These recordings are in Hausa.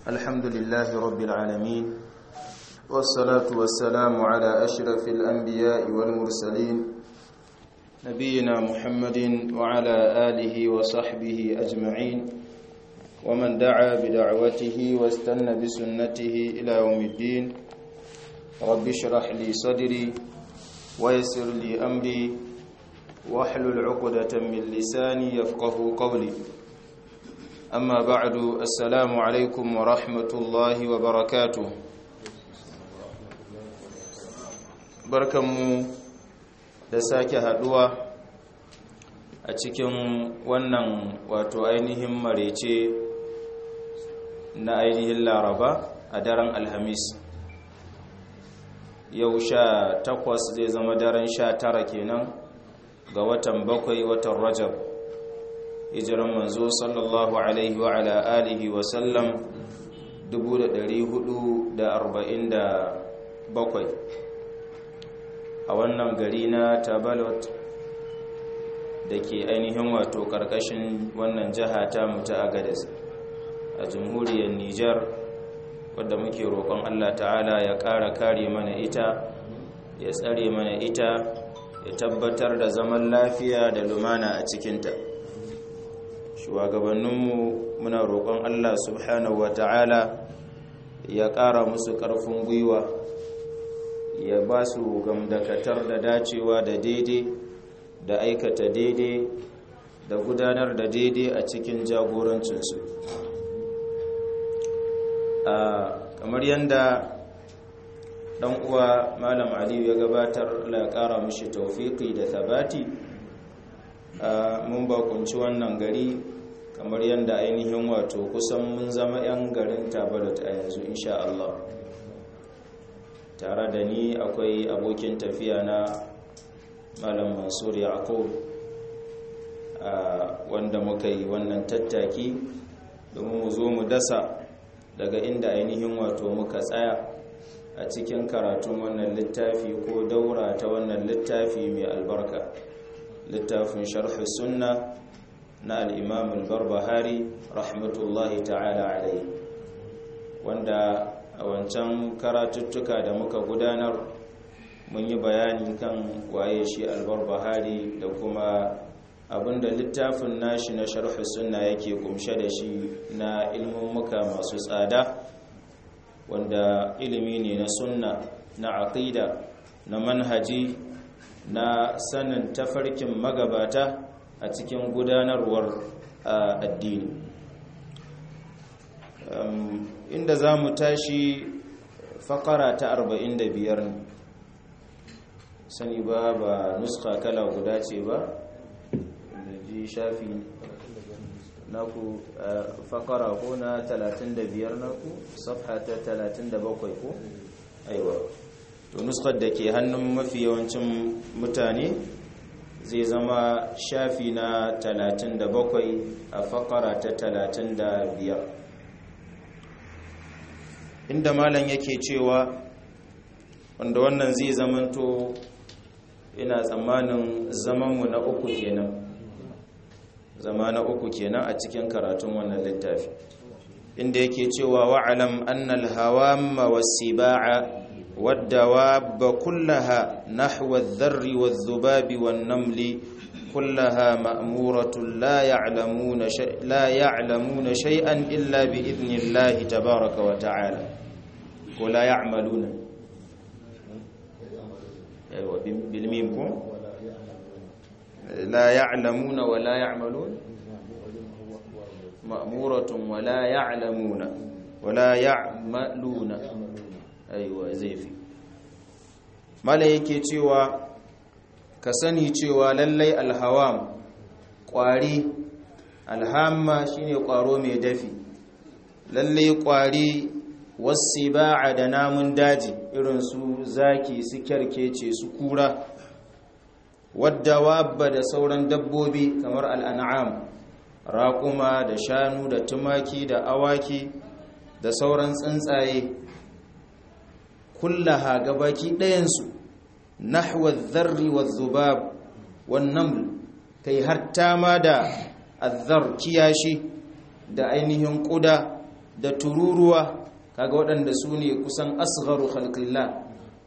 الحمد لله رب العالمين والصلاة والسلام على أشرف الأنبياء والمرسلين نبينا محمد وعلى آله وصحبه أجمعين ومن دعا بدعوته واستنى بسنته إلى يوم الدين رب اشرح لي صدري ويسر لي أمري واحلل عقدة من لساني يفقه قولي أما بعد السلام عليكم ورحمة الله وبركاته barkanmu da sake haduwa a cikin wannan wato ainihin marece na ainihin laraba a daren alhamis yau sha takwas zai zama daren sha tara kenan ga watan bakwai watan rajab hijiran manzo sallallahu alaihi wa ala alihi wa sallam 447 a wannan gari na tabalot da ke ainihin wato karkashin wannan jiha ta mutu agadis a jamhuriyar nijar wadda muke roƙon allah ta'ala ya ƙara kare mana ita ya tsare mana ita ya tabbatar da zaman lafiya da lumana a cikinta shugabanninmu muna roƙon Allah subhanahu wa ta'ala ya ƙara musu ƙarfin gwiwa ya ba su gamdakatar da dacewa da daidai da aikata daidai da gudanar da daidai a cikin jagorancinsu kamar yadda dan uwa malam aliyu ya gabatar la kara mishi tawfiki da thabati mun bakunci wannan gari kamar yadda ainihin wato kusan mun zama yan garin tabarat a yanzu insha Allah tare da ni akwai abokin tafiya na malam mansur yaqub wanda muka yi wannan tattaki domin mu zo mu dasa daga inda ainihin wato muka tsaya a cikin karatun wannan littafi ko daura ta wannan littafi mai albarka littafin sharhi sunna na al'imam al-barbahari rahmatullahi ta'ala alai wanda a wancan karatuttuka da muka gudanar mun yi bayani kan waye shi al-barbahari da kuma abinda littafin nashi na sharhi sunna yake kumshe da shi na ilmummuka masu tsada wanda ilimi ne na sunna na aqida na manhaji na sanin tafarkin magabata a cikin gudanarwar addini inda za mu tashi fakara ta 45 ne sani ba ba nuska kala guda ce ba da ji shafi naku fakara ko na 35 naku safha ta 37 ko aiwa to nuskar da ke hannun mafi yawancin mutane zai zama shafi na 37 a fakara ta 35 inda malam yake cewa wanda wannan zai zamanto ina tsammanin zamanmu na uku kenan zama na uku kenan a cikin karatun wannan littafi inda yake cewa wa'alam annal hawamma was-siba'a wad-dawab kullaha nahwa adh-dharri wadh-dhubabi wan-namli kullaha ma'muratun la ya'lamuna la ya'lamuna shay'an illa bi idnillahi tabaaraka wa ta'ala ko la ya'maluna aywa bil mim ko لا يعلمون ولا يعملون مأمورة ولا يعلمون ولا يعملون أيوة زيفي mala yake cewa ka sani cewa lallai alhawam ƙwari alhamma shine ƙwaro mai dafi lallai ƙwari wasu ba'a da namun daji irin su zaki su kyarkece su kura wadda wabba da sauran dabbobi kamar al'an'am raƙuma da shanu da tumaki da awaki da sauran tsuntsaye kullaha gabaki ɗayansu nahwa zarri wa zubab wannan kai hatta ma da azzar kiyashi da ainihin ƙuda da tururuwa kaga waɗanda su ne kusan asgharu khalqillah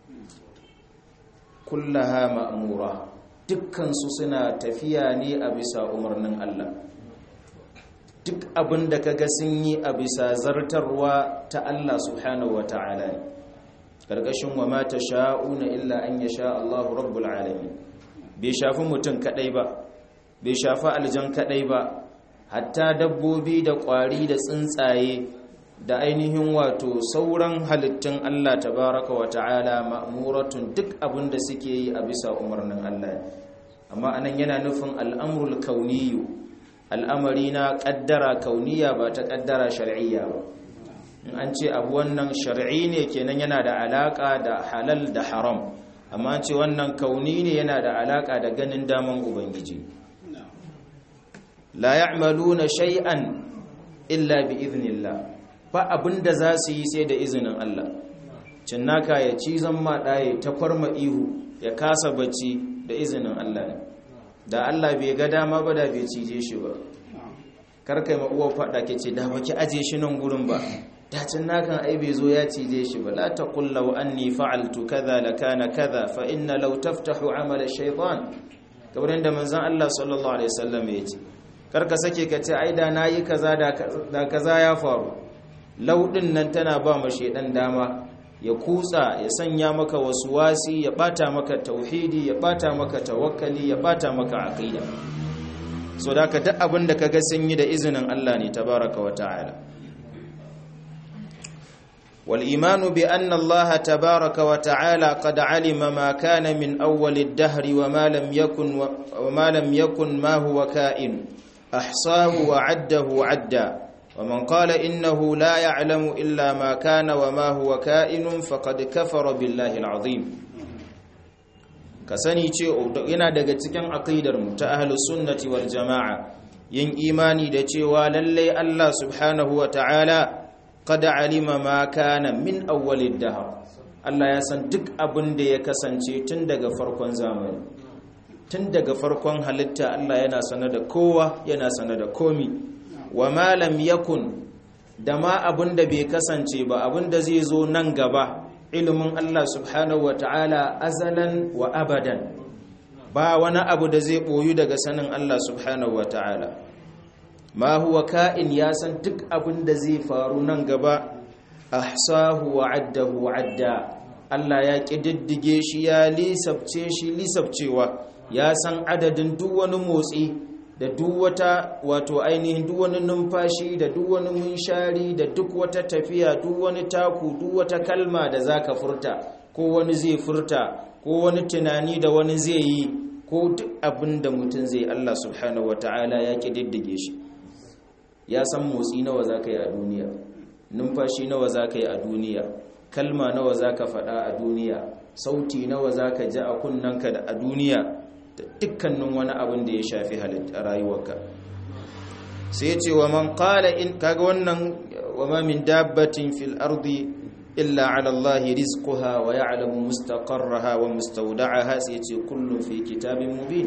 kullaha ma'mura dukkansu suna tafiya ne a bisa umarnin Allah duk abin da kaga sun yi a bisa zartarwa ta Allah subhanahu wata'ala ne karkashin wa ma sha'una illa an yasha Allah rabbul alamin bai shafi mutum kadai ba bai shafi aljan kadai ba hatta dabbobi da kwari da tsuntsaye da ainihin wato sauran halittun Allah tabaraka wa ta'ala ma'muratun duk abin da suke yi a bisa umarnin Allah amma anan yana nufin al'amrul kauniyu al'amari na kaddara kauniya ba ta kaddara shar'iyya ba in an ce abu wannan shar'i ne kenan yana da alaka da halal da haram amma an ce wannan kauni ne yana da alaka da ganin daman ubangiji la ya'maluna shay'an illa bi idhnillah ba abinda za su yi sai da izinin Allah cinnaka ya cizon maɗaye ta kwarma ihu ya kasa bacci da izinin Allah ne da Allah bai ga dama ba da bai cije shi ba karkai ma uwa faɗa ke ce da baki aje shi nan gurin ba da cinnakan ai bai zo ya cije shi ba la taqul law anni fa'altu kaza lakana kaza fa inna law taftahu amala shaytan kamar da manzon Allah sallallahu alaihi wasallam ya ce karka sake ka ce ai da nayi kaza da kaza ya faru laudin nan tana ba mu shedan dama ya kutsa ya sanya maka wasu wasi ya bata maka tauhidi ya bata maka tawakkali ya bata maka aqida so da ka duk abin da kaga sun yi da izinin Allah ne tabaraka wa ta'ala wal imanu bi anna Allah tabaraka wa ta'ala qad alima ma kana min awwal ad-dahr wa ma lam yakun wa ma lam yakun ma huwa ka'in ahsahu wa 'addahu 'adda ومن قال إنه لا يعلم إلا ما كان وما هو كائن فقد كفر بالله العظيم kasani ce yana daga cikin aqidar mu ta ahlus sunnati wal jamaa yin imani da cewa lalle Allah subhanahu wa ta'ala qad alima ma kana min awwalid dahr Allah ya san duk abin da ya kasance tun daga farkon zamani tun daga farkon halitta Allah yana sanar da kowa yana sanar da komi wa malam yakun da ma abin da bai kasance ba abin da zai zo nan gaba ilimin Allah subhanahu wata'ala azalan wa abadan ba wani abu da zai boyu daga sanin Allah subhanahu wata'ala ma huwa ka'in ya san duk abin da zai faru nan gaba ahsahu wa addahu adda Allah ya kididdige shi ya lisabce shi lisabcewa ya san adadin duk wani motsi da duk wata wato ainihin duk wani numfashi da duk wani munshari da duk wata tafiya duk wani taku duk wata kalma da zaka furta ko wani zai furta ko wani tunani da wani zai yi ko duk abin da mutum zai Allah subhanahu wataala ya kididdige shi ya san motsi nawa zaka yi a duniya numfashi nawa zaka yi a duniya kalma nawa zaka faɗa a duniya sauti nawa zaka ji a kunnanka da a duniya da dukkanin wani abin da ya shafi rayuwarka sai ya ce wa man qala in kaga wannan wa ma min dabbatin fil ardi illa ala allahi rizquha wa ya'lamu mustaqarraha wa mustawda'aha sai ya ce kullun fi kitabin mubin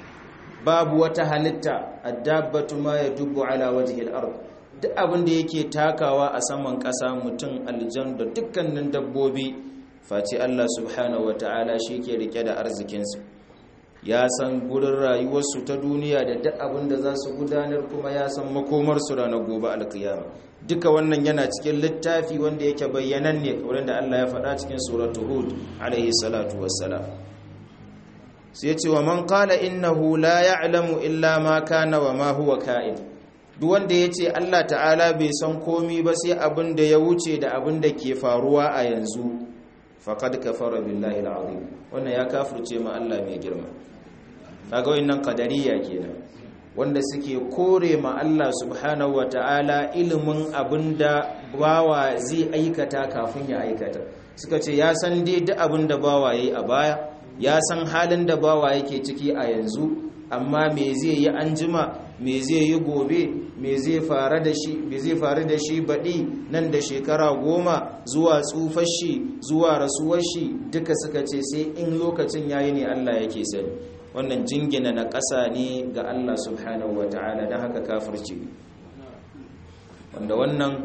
babu wata halitta ad-dabbatu ma yadubu ala wajhi al-ard duk abin da yake takawa a saman ƙasa mutum aljan da dukkanin dabbobi face Allah subhanahu wataala shi ke rike da arzikinsu ya san gurin rayuwarsu ta duniya da duk abin da za su gudanar kuma ya san makomarsu ranar gobe alkiyama duka wannan yana cikin littafi wanda yake bayyanan ne kamar da Allah ya faɗa cikin suratul hud alaihi salatu wassalam sai ya ce wa man qala innahu la ya'lamu illa ma kana wa ma huwa ka'in duk wanda ya ce Allah ta'ala bai san komi ba sai abin da ya wuce da abin da ke faruwa a yanzu faqad kafara billahi alazim wannan ya kafirce ma Allah mai girma kaga wannan qadariya kenan wanda suke kore ma Allah subhanahu wataala ilimin abinda bawa zai aikata kafin ya aikata suka ce ya san dai duk abinda bawa yayi a baya ya san halin da bawa yake ciki a yanzu amma me zai yi anjima me zai yi gobe me zai fara da shi me zai faru da shi baɗi nan da shekara goma zuwa tsufar shi zuwa rasuwar shi duka suka ce sai in lokacin yayi ne Allah yake sani wannan jingina na ƙasa ne ga Allah subhanahu wa ta'ala don haka kafirci wanda wannan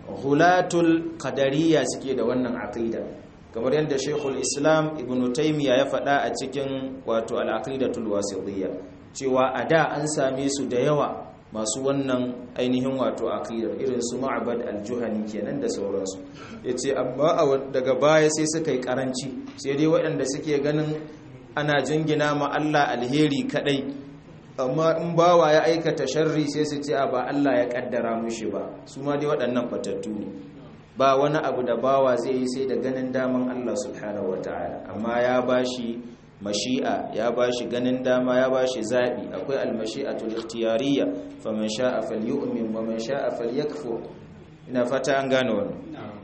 hulatul qadariya suke da wannan aqida kamar yadda Sheikhul Islam Ibn Taymiyyah ya faɗa a cikin wato al-aqidatul wasitiyya cewa a da an same su da yawa masu wannan ainihin wato aqidar irin su Ma'bad al-Juhani kenan da sauransu yace amma daga baya sai suka yi karanci sai dai waɗanda suke ganin ana jingina ma Allah alheri kadai amma in bawa ya aikata sharri sai su ce ba Allah ya kaddara mushi ba su ma dai waɗannan fatattu ne ba wani abu da bawa zai yi sai da ganin daman Allah subhanahu wataala amma ya bashi mashi'a ya bashi ganin dama ya bashi zabi akwai almashi'atul ikhtiyariyya faman sha'a falyu'min wa man sha'a falyakfur ina fata an gane wannan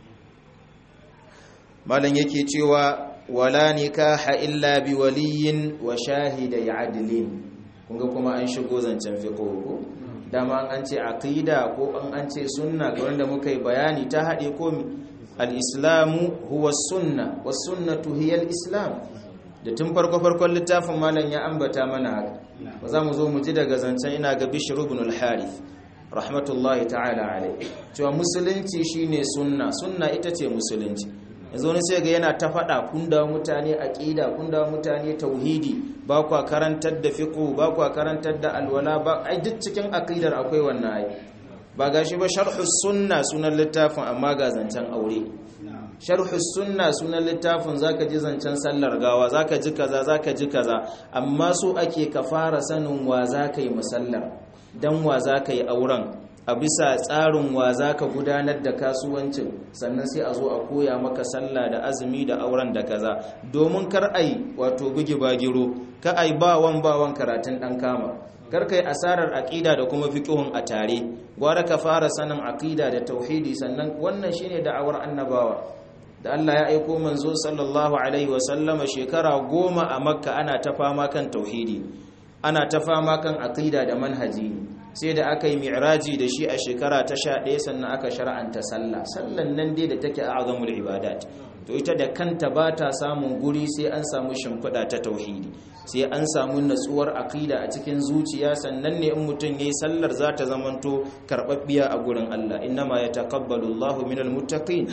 malan yake cewa wala nikaha illa bi waliyin wa shahidai adlin kunga kuma an shigo zancen fiqh ko dama an ce aqida ko an an ce sunna ga wanda muka yi bayani ta hade ko al-islamu huwa sunna was sunnatu hiya al-islam da tun farko farkon littafin malam ya ambata mana haka ba za mu zo mu ji daga zancen ina ga bishr ibn al-harith rahmatullahi ta'ala alayhi cewa musulunci shine sunna sunna ita ce musulunci yanzu wani sai ga yana ta faɗa kun da mutane aqida kun da mutane tauhidi ba kwa karantar da fiqh ba kwa karantar da alwala ba ai duk cikin aqidar akwai wannan ai ba gashi ba sharhus sunna sunan littafin amma ga zancen aure sharhus sunna sunan littafin zaka ji zancen sallar gawa zaka ji kaza zaka ji kaza amma so ake ka fara sanin wa zaka yi musallar dan wa zaka yi auren a bisa tsarin wa za ka gudanar da kasuwancin sannan sai a zo a koya maka sallah da azumi da auren da kaza domin kar ai wato bugi bagiro ka ai bawan bawan karatun dan kama kar kai asarar aqida da kuma fiqhun a tare gwara ka fara sanin aqida da tauhidi sannan wannan shine da'awar annabawa da Allah ya aiko manzo sallallahu alaihi wa sallama shekara goma a makka ana ta fama kan tauhidi ana ta fama kan aqida da manhaji sai da aka yi mi'raji da shi a shekara ta sha ɗaya sannan aka shara'anta sallah sallan nan dai da take azamul ibadat to ita da kanta ba ta samun guri sai an samu shimfiɗa ta tauhidi sai an samu natsuwar aqida a cikin zuciya sannan ne in mutum yayi sallar za ta zamanto karɓaɓɓiya a gurin Allah innama yataqabbalu Allahu minal muttaqin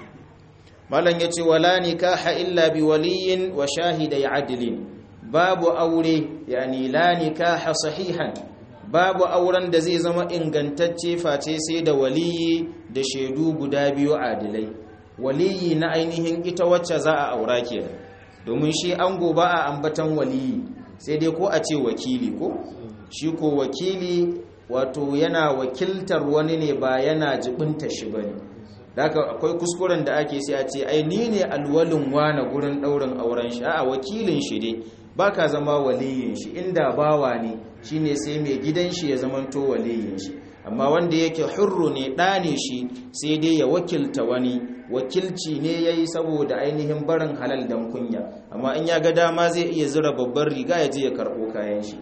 malam yace wala nikaha illa bi waliyin wa shahidai adlin babu aure yani la nikaha sahihan babu auren da zai zama ingantacce face sai da waliyi da shaidu guda biyu adilai waliyi na ainihin ita wacce za a aura kenan domin shi ango ba a ambatan waliyi sai dai ko a ce wakili ko shi ko wakili wato yana wakiltar wani ne ba yana jibinta shi bane haka akwai kuskuren da ake sai a ce ai ni ne alwalin wana gurin daurin auren shi a wakilin shi dai baka zama waliyin shi inda bawa ne shine sai mai gidan shi ya zamanto waliyin shi amma wanda yake hurru ne ɗane shi sai dai ya wakilta wani wakilci ne yayi saboda ainihin barin halal dan kunya amma in ya ga dama zai iya zura babbar riga ya je ya karɓo kayan shi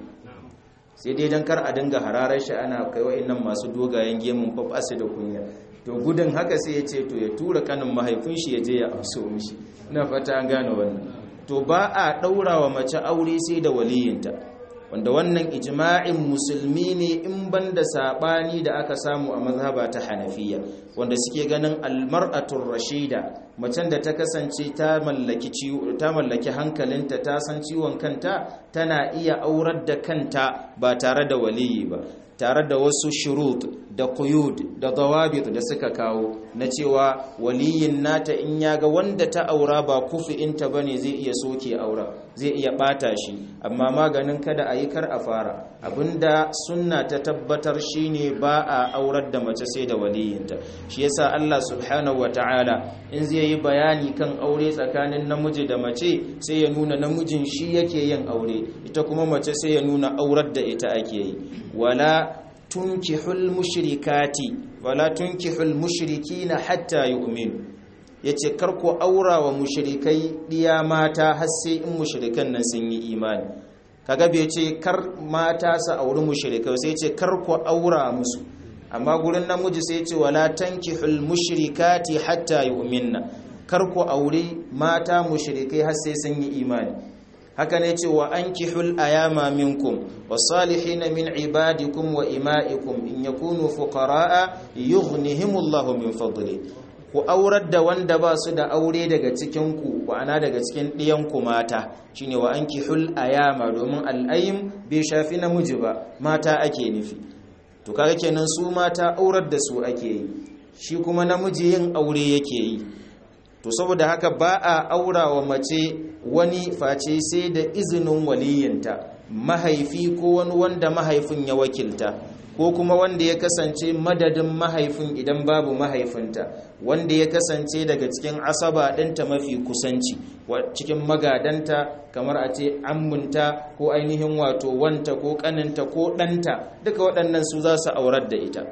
sai dai dan kar a dinga hararar shi ana kai wa'annan masu dogayen gemun fafasu da kunya to gudun haka sai ya ce to ya tura kanin mahaifin shi ya je ya amso mishi ina fata an gane wannan to ba a ɗaura wa mace aure sai da waliyinta wanda wannan ijma'in musulmi ne in banda sabani da aka samu a mazhaba ta hanafiya wanda suke ganin almar'atur rashida macen da ta kasance ta mallaki ta mallaki hankalinta ta san ciwon kanta tana iya aurar da kanta ba tare da waliyi ba tare da wasu shurut da quyud da dawabit da suka kawo na cewa waliyin nata in ya ga wanda ta aura ba kufi'inta bane zai iya soke aura zai iya bata shi amma maganin kada a yi kar a fara abinda sunna ta tabbatar shine ba a aurar da mace sai da waliyinta shi yasa Allah subhanahu wataala in zai yi bayani kan aure tsakanin namiji da mace sai ya nuna namijin shi yake yin aure ita kuma mace sai ya nuna aurar da ita ake yi wala tunkihul mushrikati wala tunkihul mushrikina hatta yu'minu yace kar ku aura wa mushrikai diya mata har sai in mushrikan nan sun yi imani kaga bai ce kar mata su auri mushrikai sai ce kar ku aura musu amma gurin namiji sai ce wala tankihul mushrikati hatta yu'minna kar ku aure mata mushrikai har sai sun yi imani haka ne ce wa ankihul ayama minkum wasalihin min ibadikum wa ima'ikum in yakunu fuqara'a yughnihimullahu min fadli ku aurar da wanda ba su da aure daga cikin ku ana daga cikin ɗiyan ku mata shine wa ankihul ayama domin al'ayim bai shafi namiji ba mata ake nufi to kaga kenan su mata aurar da su ake yi shi kuma namiji yin aure yake yi to saboda haka ba a aura wa mace wani face sai da izinin waliyinta mahaifi ko wani wanda mahaifin ya wakilta ko kuma wanda ya kasance madadin mahaifin idan babu mahaifinta wanda ya kasance daga cikin asaba ɗinta mafi kusanci cikin magadanta kamar a ce ammunta ko ainihin wato wanta ko ƙaninta ko ɗanta duka waɗannan su za su aurar da ita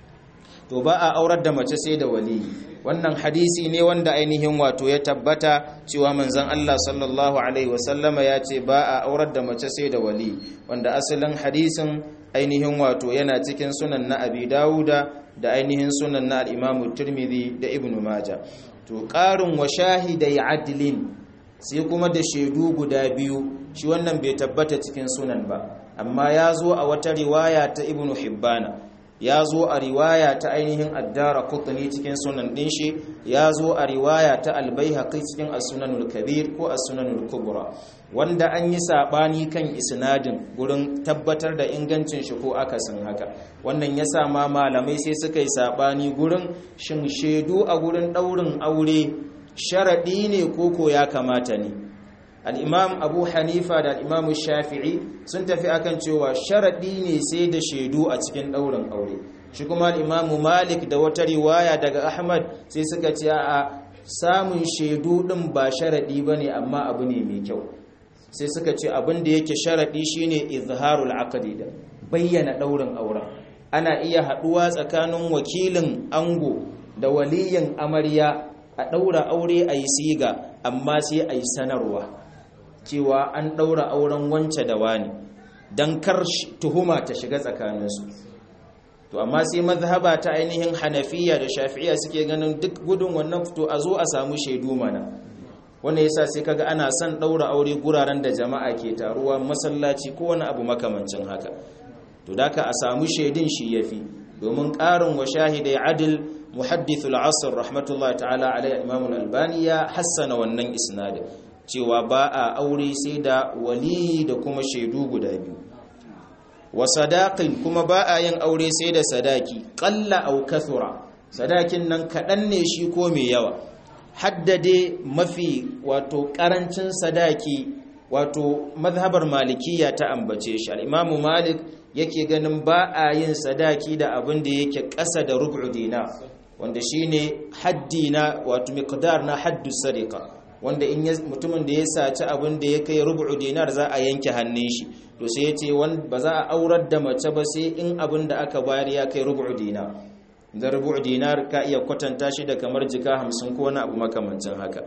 to ba a aurar da mace sai da waliyi wannan hadisi ne wanda ainihin wato ya tabbata cewa manzon Allah sallallahu alaihi wasallama ya ce ba a aurar da mace sai da wali wanda asalin hadisin ainihin wato yana cikin sunan na Abi Dawuda da ainihin sunan na al-Imam Tirmidhi da Ibn Majah to qarin wa shahidai adlin sai kuma da shaidu guda biyu shi wannan bai tabbata cikin sunan ba amma ya zo a wata riwaya ta Ibn Hibbana ya zo a riwaya ta ainihin addara kutani cikin sunan din shi ya zo a riwaya ta albaihaqi cikin as-sunanul kabir ko as-sunanul kubra wanda an yi sabani kan isnadin gurin tabbatar da ingancin shi ko akasin haka wannan yasa ma malamai sai suka yi sabani gurin shin shedu a gurin daurin aure sharadi ne koko ya kamata ne al'imam abu hanifa da al'imam shafi'i sun tafi akan cewa sharaɗi ne sai da shaidu a cikin ɗaurin aure shi kuma al'imamu malik da wata riwaya daga ahmad sai suka ce a samun shaidu ɗin ba sharaɗi ba ne amma abu ne mai kyau sai suka ce abin da yake sharaɗi shine izharul aqdi da bayyana ɗaurin auren ana iya haɗuwa tsakanin wakilin ango da waliyin amarya a ɗaura aure a yi siga amma sai a yi sanarwa cewa an ɗaura auren wance da wani don kar tuhuma ta shiga tsakaninsu to amma sai mazhaba ta ainihin hanafiya da shafi'iya suke ganin duk gudun wannan fito a zo a samu shaidu mana wanda yasa sai kaga ana son ɗaura aure guraren da jama'a ke taruwa masallaci ko wani abu makamancin haka to daka a samu shaidun shi yafi domin ƙarin wa shahidai adil muhaddithul asr rahmatullahi ta'ala alaihi imam al-albani ya hassana wannan isnadin cewa ba a aure sai da wali da kuma shaidu guda biyu wa sadaqin kuma ba a yin aure sai da sadaki qalla aw kathura sadakin nan kadan ne shi ko mai yawa haddade mafi wato karancin sadaki wato mazhabar malikiya ta ambace shi al-imamu malik yake ganin ba a yin sadaki da abin da yake ƙasa da rubu dinar wanda shine haddi na wato miqdar na haddu sadiqa wanda in mutumin da ya saci abin da ya kai rubu dinar za a yanke hannun shi to sai ya ce ba za a aurar da mace ba sai in abin da aka bayar ya kai rubu dinar da rubu dinar ka iya kwatanta shi da kamar jika hamsin ko wani abu makamancin haka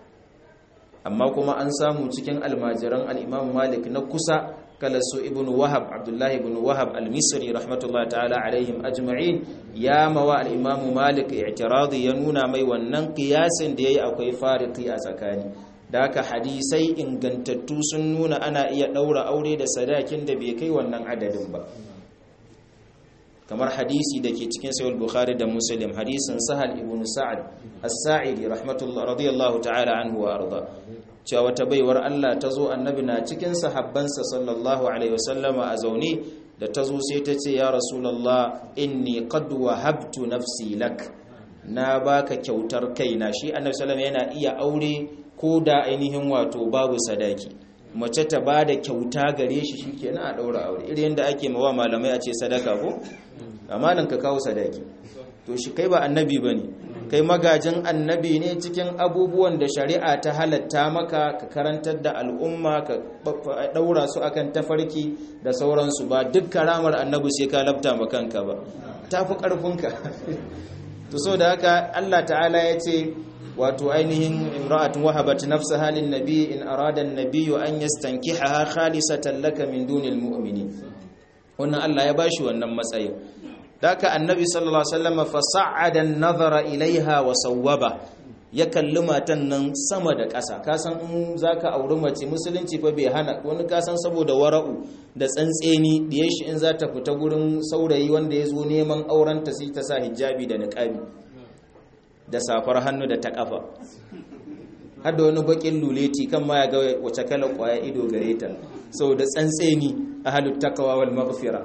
amma kuma an samu cikin almajiran al'imam malik na kusa kala su ibn wahab abdullahi ibn wahab al-misri rahmatullahi ta'ala alaihim ajma'in ya mawa al-imam malik i'tiradi ya nuna mai wannan qiyasin da yayi akwai fariki a tsakani da haka hadisai ingantattu sun nuna ana iya daura aure da sadakin da bai kai wannan adadin ba kamar hadisi da ke cikin sahih bukhari da muslim hadisin sahal ibn sa'ad as-sa'idi rahmatullahi radiyallahu ta'ala anhu wa arda cewa wata baiwar Allah ta zo annabi na cikin sahabbansa sallallahu alaihi wasallama a zaune da ta zo sai ta ce ya rasulullah inni qad wahabtu nafsi lak na baka kyautar kaina shi annabi sallallahu yana iya aure ko da ainihin wato babu sadaki mace ta ba da kyauta gare shi shikenan a daura aure irin yadda ake mawa malamai a ce sadaka ko amma nan ka kawo sadaki to shi kai ba annabi bane kai magajin annabi ne cikin abubuwan da shari'a ta halatta maka ka karantar da al'umma ka daura su akan tafarki da sauransu ba duk karamar annabi sai ka labta makanka ba tafi karfinka to so da haka Allah ta'ala ya ce wato ainihin imra'atun wahabat nafsaha lin nabi in arada an-nabiy an yastankihaha khalisatan laka min dunil mu'minin wannan Allah ya bashi wannan matsayin daka annabi sallallahu alaihi wasallam fa sa'ada an-nazara ilaiha wa sawwaba ya kalli matan nan sama da ƙasa kasan in za ka auri mace musulunci fa bai hana wani kasan saboda wara'u da tsantseni da ya shi in za ta fita gurin saurayi wanda ya zo neman aurenta sai ta sa hijabi da niƙabi da safar hannu da ta ƙafa har da wani bakin luleti kan ma ya ga wace kalar kwaya ido gare ta saboda tsantseni a halut takawa wal maghfira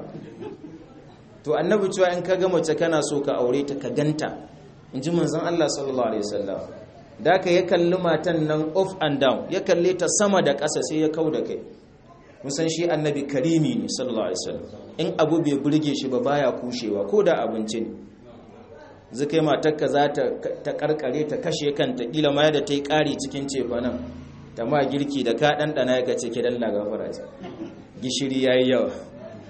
to annabi cewa in ka ga mace kana so ka aure ta ka ganta in ji manzon Allah sallallahu alaihi wasallam da ka ya kalli matan nan off and down ya kalle ta sama da ƙasa sai ya kau da kai musan shi annabi karimi ne sallallahu alaihi wasallam in abu bai burge shi ba baya kushewa ko da abinci ne zikai matarka za ta karkare ta kashe kanta kila ma yadda ta yi ƙari cikin cefa nan ta ma girki da ka ɗanɗana ya kace ki dalla gafara ce gishiri ya yi yawa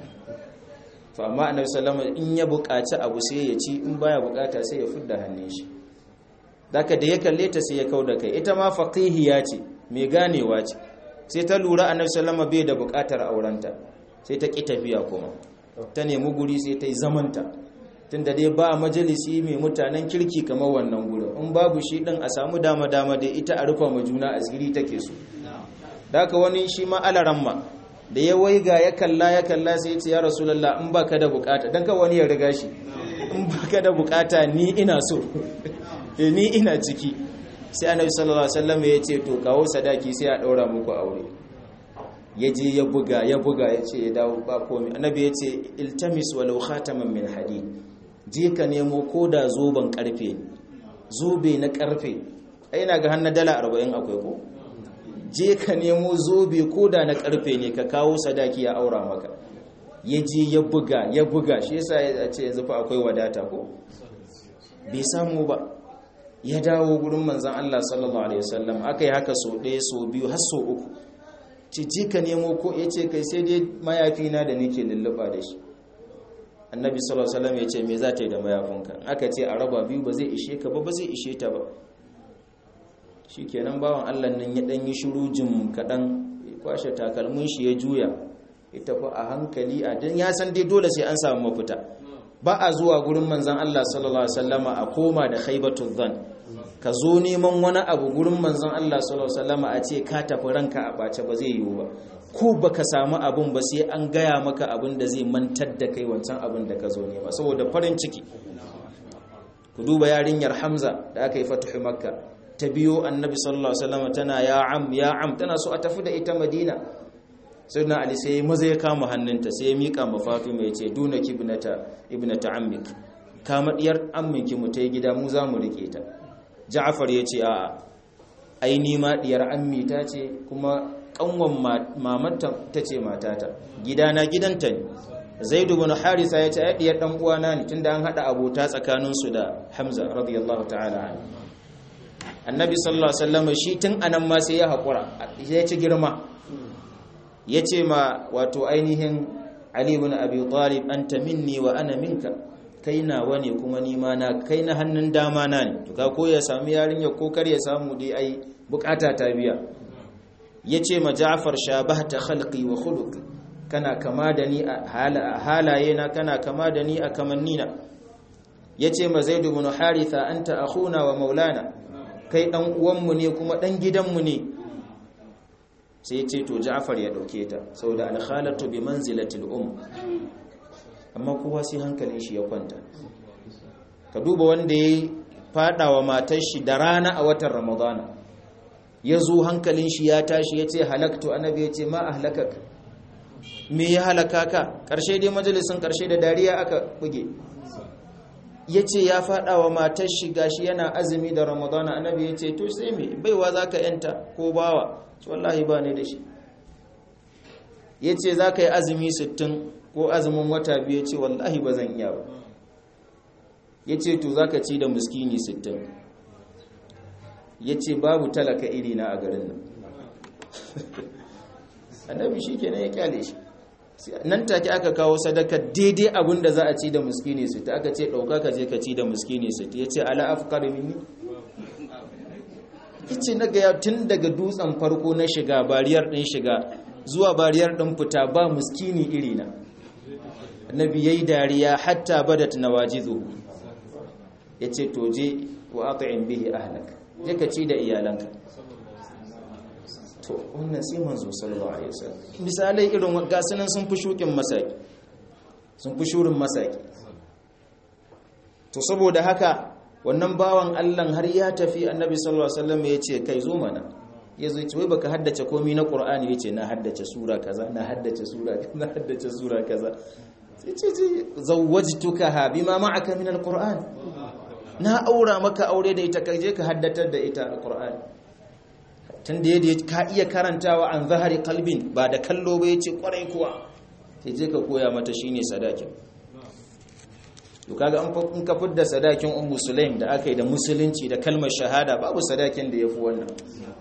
to amma annabi sallama in ya buƙaci abu sai ya ci in baya buƙata sai ya fidda hannun shi daga da ya kalle ta sai ya kau da kai ita ma faqihiya ce mai ganewa ce sai ta lura annabi sallama bai da buƙatar aurenta sai ta ƙi tafiya kuma ta nemi guri sai ta yi zamanta tunda dai ba majalisi mai mutanen kirki kamar wannan gurin in babu shi din a samu dama dama da ita a rufa ma juna asiri take so da haka wani shi ma alaramma da ya waiga ya kalla ya kalla sai ya ce ya rasulullah in baka da bukata dan ka wani ya riga shi in baka da bukata ni ina so ni ina ciki sai annabi sallallahu alaihi wasallam ya ce to kawo sadaki sai a daura muku aure ya je ya buga ya buga ya ce ya dawo ba komai annabi ya ce iltamis walau khataman min hadid je ka nemo ko da zoben karfe zobe na karfe ai na ga hannun dala 40 akwai ko je ka nemo zobe ko da na karfe ne ka kawo sadaki ya aura maka ya je ya buga ya buga shi yasa ya ce yanzu fa akwai wadata ko bai samu ba ya dawo gurin manzon Allah sallallahu alaihi wasallam akai haka so ɗaya so biyu har so uku ce je ka nemo ko ya ce kai sai dai mayafi na da nake lulluɓa da shi annabi sallallahu alaihi wasallam ya ce me za ta yi da mayafinka aka ce a raba biyu ba zai ishe ka ba ba zai ishe ta ba shikenan bawan Allah nan ya dan yi shiru jim kadan kwashe takalmin shi ya juya ita fa a hankali a dan ya san dai dole sai an samu mafita ba a zuwa gurin manzon Allah sallallahu alaihi wasallama a koma da khaybatul dhann ka zo neman wani abu gurin manzon Allah sallallahu alaihi wasallama a ce ka tafi ranka a bace ba zai yiwu ba ko baka samu abun ba sai an gaya maka abin da zai mantar da kai wancan abin da ka zo nema saboda farin ciki ku duba yarinyar Hamza da aka yi fatuhu Makka ta biyo Annabi sallallahu alaihi wasallam tana ya am ya am tana so a tafi da ita Madina sayyidina Ali sai maza ya kama hannunta sai ya mika ma Fatima ya ce dunaki ibnata ibnata ammik kama diyar amminki mu ta gida mu za mu rike ta Ja'far ya ce a'a ai ni ma diyar ammi ta ce kuma kanwan mamanta ta ce matata gidana gidanta ne zaidu bin harisa ya ce ayyadiyar dan uwana ne tunda an hada abota tsakanin su da hamza radiyallahu ta'ala annabi sallallahu alaihi wasallam shi tun anan ma sai ya hakura ya ci girma ya ce ma wato ainihin ali ibn abi talib anta minni wa ana minka kai nawa ne kuma ni ma na kai na hannun dama na ne to ka ko ya sami yarinya ko kar ya samu dai ai bukata ta biya ya ce ma ja'far shabahta khalqi wa khuluqi kana kama da ni a halaye na kana kama da ni a kamannina ya ce ma zaid ibn haritha anta akhuna wa maulana kai dan uwanmu ne kuma dan gidanmu ne sai ce to ja'far ya dauke ta saboda al-khalatu bi manzilati al-um amma kowa sai hankalin shi ya kwanta ka duba wanda ya fada wa matar shi da rana a watan ramadana ya zo hankalin shi ya tashi ya ce halaktu annabi ya ce ma ahlakak me ya halaka ka ƙarshe dai majalisun ƙarshe da dariya aka buge ya ce ya faɗa wa matar shi gashi yana azumi da ramadana annabi ya ce to sai me baiwa za ka yanta ko bawa ce wallahi ba ne da shi ya ce za ka yi azumi sittin ko azumin wata biyu ya ce wallahi ba zan iya ba ya ce to za ka ci da muskini sittin ya ce babu talaka iri na a garin nan annabi shi kenan ya kyale shi nan take aka kawo sadaka daidai abin da za a ci da muskini su ta aka ce ɗauka ka je ka ci da muskini su ya ce ala afkar mini ice na gaya tun daga dutsen farko na shiga bariyar ɗin shiga zuwa bariyar ɗin fita ba muskini iri na annabi ya yi dariya hatta badat na wajizo ya ce to je wa aka bihi ahlak je ka ci da iyalanka to wannan sai manzo sallallahu alaihi wasallam misalai irin gasunan sun fi shukin masaki sun fi shurin masaki to saboda haka wannan bawan Allah har ya tafi annabi sallallahu alaihi wasallam ya ce kai zo mana ya zo ce wai baka haddace komai na qur'ani yace na haddace sura kaza na haddace sura na haddace sura kaza sai ce ce zawwajtuka ha bima ma'aka min alquran na aura maka aure da ita kaje ka haddatar da ita alqur'ani tunda yadda ka iya karantawa an zahari kalbin ba da kallo ba yace kwarai kuwa sai je ka koya mata shine sadakin to kaga in ka fidda sadakin ummu sulaim da aka yi da musulunci da kalmar shahada babu sadakin da yafi wannan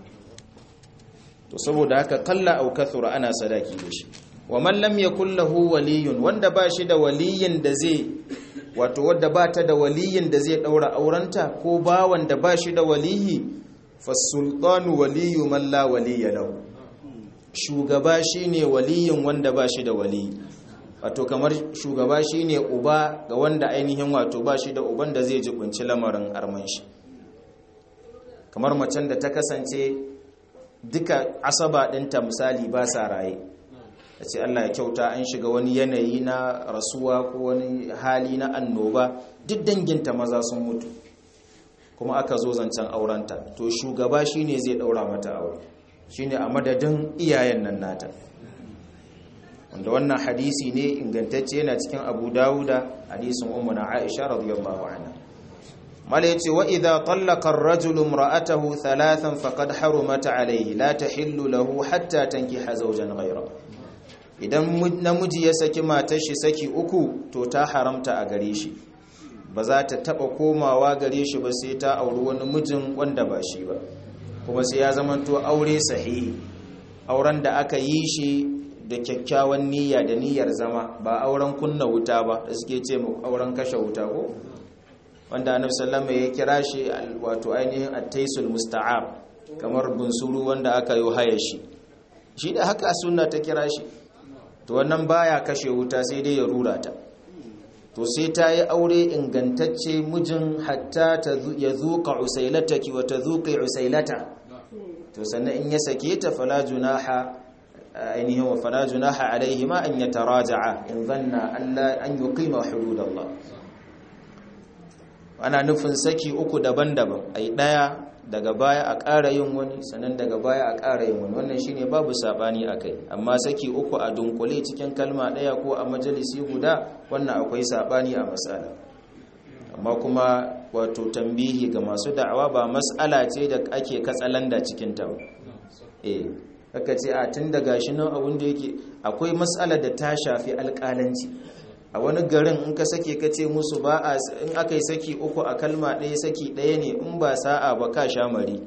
to saboda haka kalla au kathura ana sadaki da shi wa man lam yakul lahu waliyun wanda ba shi da waliyin da zai wato wanda ba ta da waliyin da zai daura aurenta ko ba wanda ba shi da waliyi fasultanu waliyu man la waliya lahu shugaba shine waliyin wanda ba shi da waliyi wato kamar shugaba shine uba ga wanda ainihin wato ba shi da uban da zai jibinci lamarin arman shi kamar macen da ta kasance duka asaba ɗinta misali ba sa raye a ce Allah ya kyauta an shiga wani yanayi na rasuwa ko wani hali na annoba duk danginta maza sun mutu kuma aka zo zancen aurenta to shugaba shine zai daura mata aure shine a madadin iyayen nan nata wanda wannan hadisi ne ingantacce yana cikin Abu Dawuda hadisin ummu na Aisha radiyallahu anha mala yace wa idha tallaqa ar-rajulu imra'atahu thalathan faqad harumat alayhi la tahillu lahu hatta tankiha zawjan ghayra idan namiji ya saki matar shi saki uku to ta haramta a gare shi ba za ta taba komawa gare shi ba sai ta auri wani mijin wanda ba shi ba kuma sai ya zamanto aure sahihi auren da aka yi shi da kyakkyawan niyya da niyyar zama ba auren kunna wuta ba da suke ce mu auren kashe wuta ko wanda annabi sallallahu ya kira shi wato ainihin at-taisul musta'ab kamar bunsuru wanda aka yi haya shi shi da haka sunna ta kira shi to wannan baya kashe wuta sai dai ya rura ta to sai ta yi aure ingantacce mijin hatta ya zuƙa usailataki wa ta zuƙa usailata to sannan in ya sake ta fala junaha ainihin wa fala junaha alaihi ma an yataraja'a in zanna Allah an yuqima hududallah ana nufin saki uku daban-daban ai daya daga baya a ƙara yin wani sannan daga baya a ƙara yin wani wannan shine babu sabani akai amma saki uku a dunkule cikin kalma ɗaya ko a majalisi guda wannan akwai sabani a mas'ala amma kuma wato tambihi ga masu da'awa ba mas'ala ce da ake katsalanda cikin ta eh aka ce a tun daga shi nan abin da yake akwai mas'ala da ta shafi alƙalanci a wani garin in ka sake ka ce musu ba a in aka yi saki uku a kalma ɗaya saki ɗaya ne in ba sa'a ba ka sha mari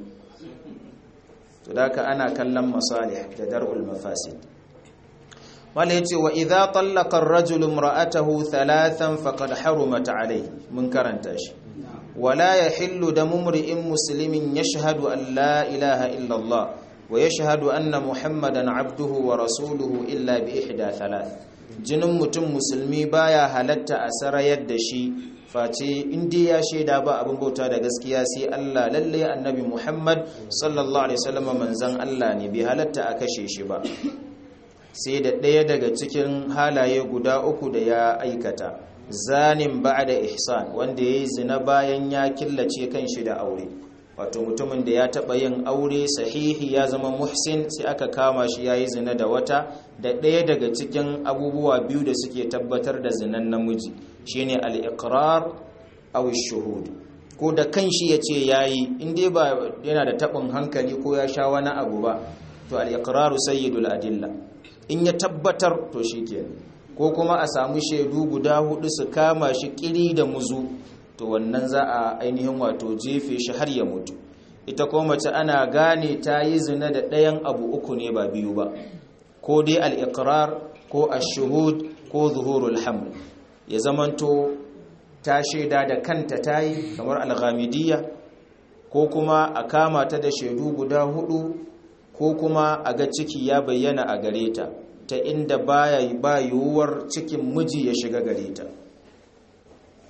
to da ka ana kallon masalih da dar'ul mafasid wala yace wa idza tallaqa ar-rajulu imra'atahu thalathan faqad harumat alayhi mun karanta shi wala yahillu damu imri'in muslimin yashhadu an la ilaha illa Allah wa yashhadu anna muhammadan abduhu wa rasuluhu illa bi ihda thalath jinin mutum musulmi baya halatta a sarayar da shi face inda ya shaida ba abin bauta da gaskiya sai Allah lalle annabi Muhammad sallallahu alaihi wasallam manzon Allah ne bai halatta a kashe shi ba sai da ɗaya daga cikin halaye guda uku da ya aikata zanin ba'da ihsan wanda yayi zina bayan ya killace kanshi da aure wato mutumin da ya taɓa yin aure sahihi ya zama muhsin sai aka kama shi ya yi zina da wata da ɗaya daga cikin abubuwa biyu da suke tabbatar da zinan namiji shine al-iqrar aw shuhud ko da kanshi ya ce ya yi inda ba yana da taɓin hankali ko ya sha wani abu ba to al-iqraru sayyidul adilla in ya tabbatar to shikenan ko kuma a samu shaidu guda hudu su kama shi kiri da muzu to wannan za a ainihin wato jefe shi har ya mutu ita ko mace ana gane ta yi zina da ɗayan abu uku ne ba biyu ba ko dai al'iƙirar ko ashuhud ko zuhurul haml ya zamanto ta shaida da kanta ta yi kamar alghamidiyya ko kuma a kama ta da shaidu guda hudu ko kuma a ga ciki ya bayyana a gare ta ta inda ba yiwuwar cikin miji ya shiga gare ta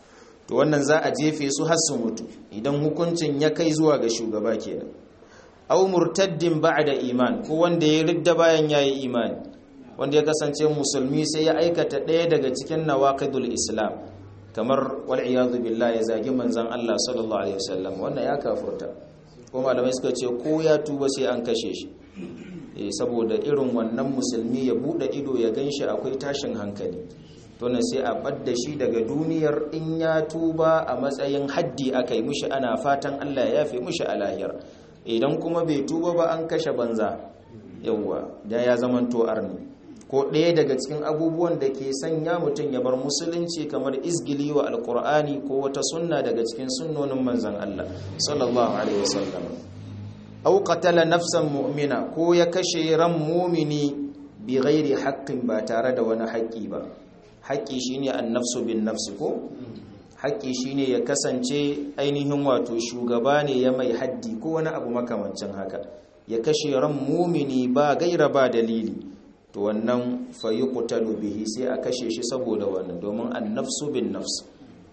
to wannan za a jefe su har su mutu idan hukuncin ya kai zuwa ga shugaba kenan aw murtaddin ba'da iman ko wanda ya ridda bayan yayi imani wanda ya kasance musulmi sai ya aikata ɗaya daga cikin nawaqidul islam kamar wal iyadu billahi ya zagi manzon Allah sallallahu alaihi wasallam wannan ya kafurta ko malamai suka ce ko ya tuba sai an kashe shi saboda irin wannan musulmi ya bude ido ya ganshi akwai tashin hankali to ne sai a badda shi daga duniyar in ya tuba a matsayin haddi aka yi mushi ana fatan Allah ya yafe mushi a lahiyar idan kuma bai tuba ba an kashe banza yawwa da ya zamanto arni ko ɗaya daga cikin abubuwan da ke sanya mutum ya bar musulunci kamar izgili wa alkur'ani ko wata sunna daga cikin sunnonin manzan Allah sallallahu alaihi wasallam aw qatala nafsan mu'mina ko ya kashe ran mu'mini bi ghairi haqqin ba tare da wani haƙƙi ba haƙƙi shine an-nafsu bin nafsi ko haƙƙi shine ya kasance ainihin wato shugaba ne ya mai haddi ko wani abu makamancin haka ya kashe ran mu'mini ba gaira ba dalili to wannan fayuqtalu bihi sai a kashe shi saboda wannan domin an-nafsu bin nafs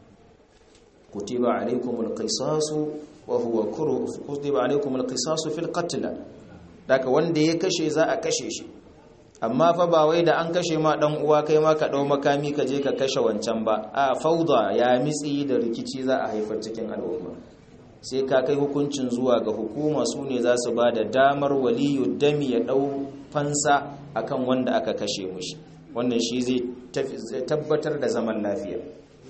kutiba alaykumul qisasu wa huwa kuru kutiba alaykumul qisasu fil qatl daga wanda ya kashe za a kashe shi amma fa ba wai da an kashe ma dan uwa kai ma ka dau makami ka je ka kashe wancan ba a fauda ya mitsi da rikici za a haifar cikin al'umma sai ka kai hukuncin zuwa ga hukuma su ne za su ba da damar waliyu dami ya dau fansa akan wanda aka kashe mushi wannan shi zai tabbatar da zaman lafiya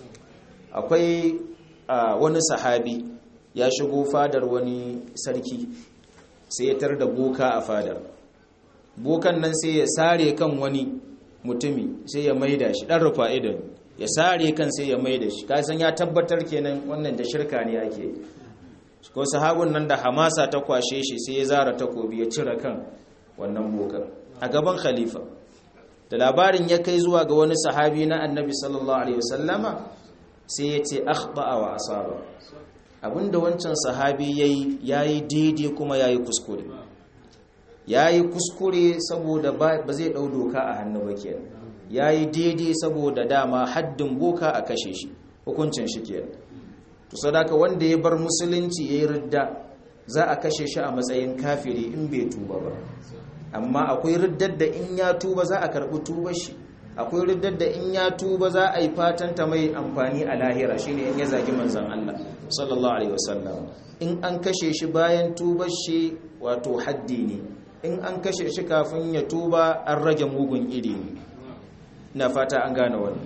akwai wani sahabi ya shigo fadar wani sarki sai ya tar da boka a fadar bokan nan sai ya sare kan wani mutumi sai ya maida shi dan rufa idan ya sare kan sai ya maida shi kasan ya tabbatar kenan wannan da shirka ne ake ko sahabun nan da hamasa ta kwashe shi sai ya zara takobi ya cire kan wannan bokan a gaban khalifa da labarin ya kai zuwa ga wani sahabi na annabi sallallahu alaihi wasallama sai ya ce akhba'a wa asaba abinda wancan sahabi yayi yayi daidai kuma yayi kuskure yayi kuskure saboda ba zai dau doka a hannu ba kenan yayi daidai saboda dama haddin boka a kashe shi hukuncin shi kenan to sadaka wanda ya bar musulunci yayi ridda za a kashe shi a matsayin kafiri in bai tuba ba amma akwai riddar da in ya tuba za a karbi tubar shi akwai riddar da in ya tuba za a yi fatan ta mai amfani a lahira shine in ya zagi manzon Allah sallallahu alaihi wasallam in an kashe shi bayan tubar shi wato haddi ne in an kashe shi kafin ya tuba an rage mugun iri ne ina fata an gane wannan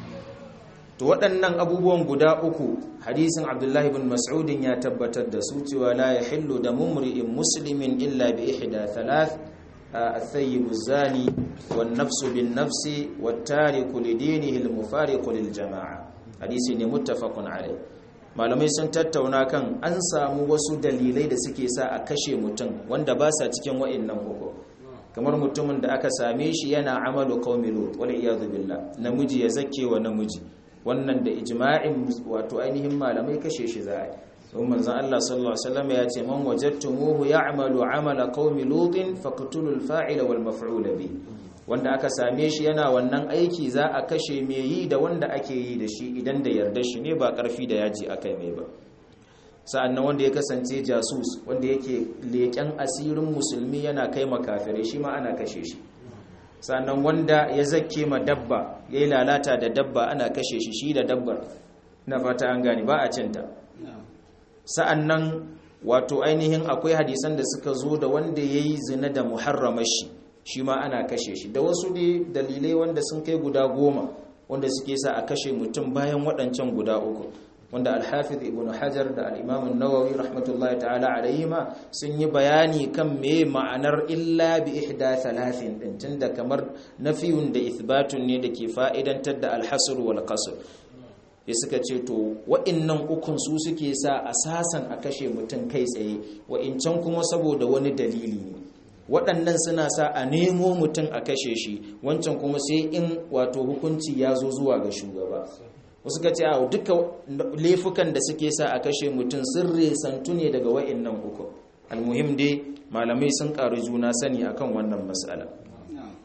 to waɗannan abubuwan guda uku hadisin abdullahi bin mas'udin ya tabbatar da su cewa la yahillu da mumri'in muslimin illa bi ihda thalath الثيب الزاني والنفس بالنفس والتارك لدينه المفارق للجماعة حديث متفق عليه malamai sun tattauna kan an samu wasu dalilai da suke sa a kashe mutum wanda ba sa cikin wa'annan uku kamar mutumin da aka same shi yana amalu qaumi lut wal iyad billah namiji ya zake wa namiji wannan da ijma'in wato ainihin malamai kashe shi za a don manzan Allah sallallahu Alaihi wasallam ya ce man wajattumuhu ya'malu amala qaumi lutin faqtulul fa'ila wal maf'ula bi wanda aka same shi yana wannan aiki za a kashe me yi da wanda ake yi da shi idan da yarda shi ne ba karfi da yaji akai mai ba sa'annan wanda ya kasance jasus wanda yake leken asirin musulmi yana kai makafirai shi ma ana kashe shi sa'annan wanda ya zakke ma dabba yayi lalata da dabba ana kashe shi shi da dabbar na fata an gane ba a cinta sa'an nan wato ainihin akwai hadisan da suka zo da wanda ya yi zina da muharramar shi shi ma ana kashe shi da wasu ne dalilai wanda sun kai guda goma wanda suke sa a kashe mutum bayan waɗancan guda uku wanda alhafiz ibn hajar da al'imamun nawawi rahmatullahi ta'ala alayhima sun yi bayani kan me ma'anar illa bi ihda thalathin din tunda kamar nafiyun da ithbatun ne da ke fa'idantar da alhasr wal qasr ya suka ce to wa'innan ukun su suke sa asasan a kashe mutum kai tsaye wa'incan kuma saboda wani dalili ne waɗannan suna sa a nemo mutum a kashe shi wancan kuma sai in wato hukunci ya zo zuwa ga shugaba wasu ka ce a duka laifukan da suke sa a kashe mutum sun resantu ne daga wa'innan uku almuhim dai malamai sun ƙaru juna sani akan wannan matsala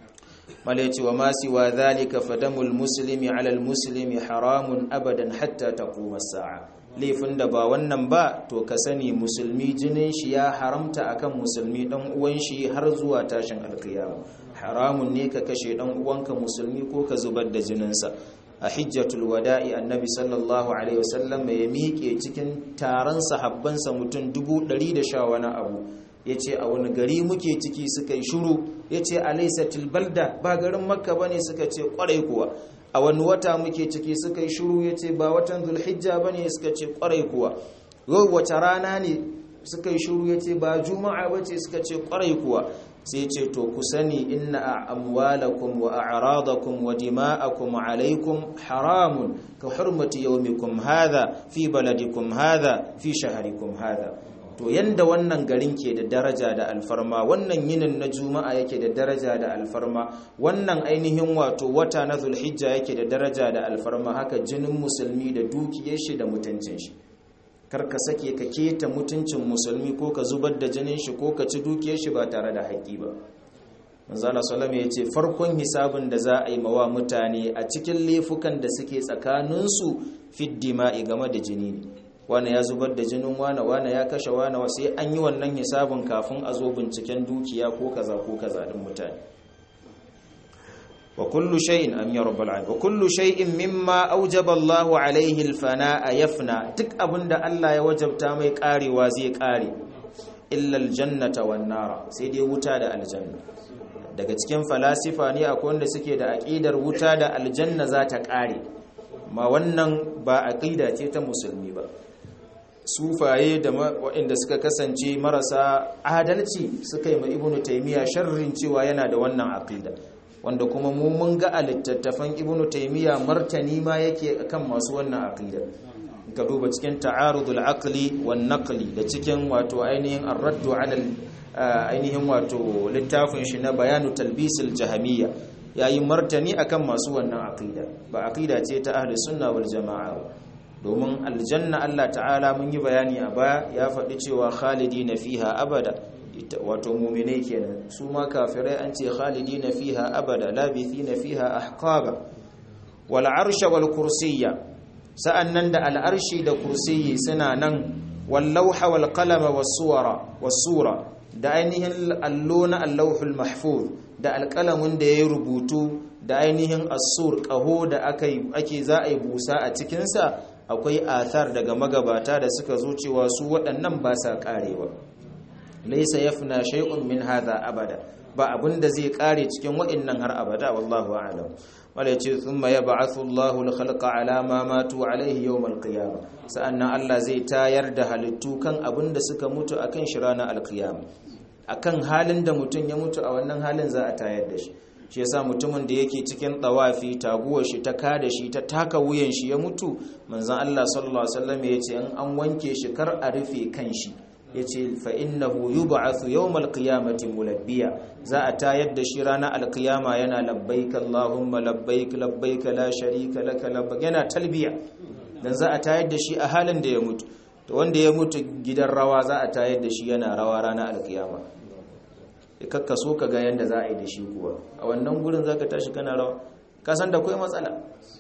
mala yace wa ma siwa dhalika fadamul muslimi ala al muslimi haramun abadan hatta taquma as-sa'a laifin da ba wannan ba to ka sani musulmi jinin shi ya haramta akan musulmi dan uwan shi har zuwa tashin alkiyama haramun ne ka kashe dan uwanka musulmi ko ka zubar da jininsa a hijjatul wada'i annabi sallallahu alaihi wasallam ya miƙe cikin taron sahabbansa mutum dubu ɗari da sha wani abu ya ce a wani gari muke ciki suka yi shuru ya ce alaisatul balda ba garin makka ba ne suka ce kwarai kuwa a wani wata muke ciki suka yi shuru ya ce ba watan zulhijja ba ne suka ce kwarai kuwa yau wace rana ne suka yi shuru ya ce ba juma'a ba ce suka ce kwarai kuwa sai ce to ku sani inna amwalakum wa a'radakum wa dima'akum alaikum haramun ka hurmati yawmikum hadha fi baladikum hadha fi shaharikum hadha to yanda wannan garin ke da daraja da alfarma wannan yinin na juma'a yake da daraja da alfarma wannan ainihin wato wata na zulhijja yake da daraja da alfarma haka jinin musulmi da dukiyar shi da mutuncin shi kar ka sake ka keta mutuncin musulmi ko ka zubar da jinin shi ko ka ci dukiyar shi ba tare da haƙƙi ba manzala salama ya ce farkon hisabin da za a yi mawa mutane a cikin laifukan da suke tsakaninsu fiddima'i game da jini ne wane ya zubar da jinin wane wane ya kashe wane sai an yi wannan hisabin kafin a zo binciken dukiya ko kaza ko kaza din mutane wa kullu shay'in am ya rabbal alamin wa kullu shay'in mimma awjaba Allah alayhi al-fana'a yafna duk abinda Allah ya wajabta mai karewa zai kare illa al-jannata wan nara sai dai wuta da aljanna daga cikin falasifa ne akwai wanda suke da aqidar wuta da aljanna za ta kare ma wannan ba aqida ce ta musulmi ba sufaye da waɗanda suka kasance marasa adalci suka yi ma ibnu taymiya sharrin cewa yana da wannan aqida wanda kuma mu mun ga a littattafan ibnu taymiya martani ma yake akan masu wannan aqida ka duba cikin ta'arudul aqli wan naqli da cikin wato ainihin ar-raddu ala ainihin wato littafin shi na bayanu talbisil jahamiyya yayi martani akan masu wannan aqida ba aqida ce ta ahli sunna wal jamaa domin aljanna Allah ta'ala mun yi bayani a baya ya faɗi cewa khalidina fiha abada wato muminai kenan su ma kafirai an ce khalidina fiha abada labithina fiha ahqaba wal arsha wal kursiyya sa'annan da al arshi da kursiyyi suna nan wal lawha wal qalama was suwara was sura da ainihin allo na allahul mahfuz da alqalamin da yayi rubutu da ainihin as-sur qaho da akai ake za a yi busa a cikin sa akwai athar daga magabata da suka zo cewa su waɗannan ba sa karewa laisa yafna shay'un min hadha abada ba abinda zai kare cikin wa'annan har abada wallahu a'lam wala yace thumma yab'athu Allahu al-khalqa ala ma matu alayhi yawm al-qiyamah sa'annan Allah zai tayar da halittu kan abinda suka mutu akan shi ranar al-qiyamah akan halin da mutun ya mutu a wannan halin za a tayar da shi shi yasa mutumin da yake cikin tawafi taguwar shi ta kada shi ta taka wuyan shi ya mutu manzon Allah sallallahu alaihi wasallam yace in an wanke shi kar a rufe kan shi yace fa innahu yub'athu yawmal qiyamati mulabbiya za a tayar da shi ranar alqiyama yana labbaik allahumma labbaik labbaik la sharika laka labbaik yana talbiya dan za a tayar da shi a halin da ya mutu to wanda ya mutu gidan rawa za a tayar da shi yana rawa ranar alqiyama kakka so ka ga yanda za a yi da shi kuwa a wannan gurin zaka tashi kana rawa ka san da kai matsala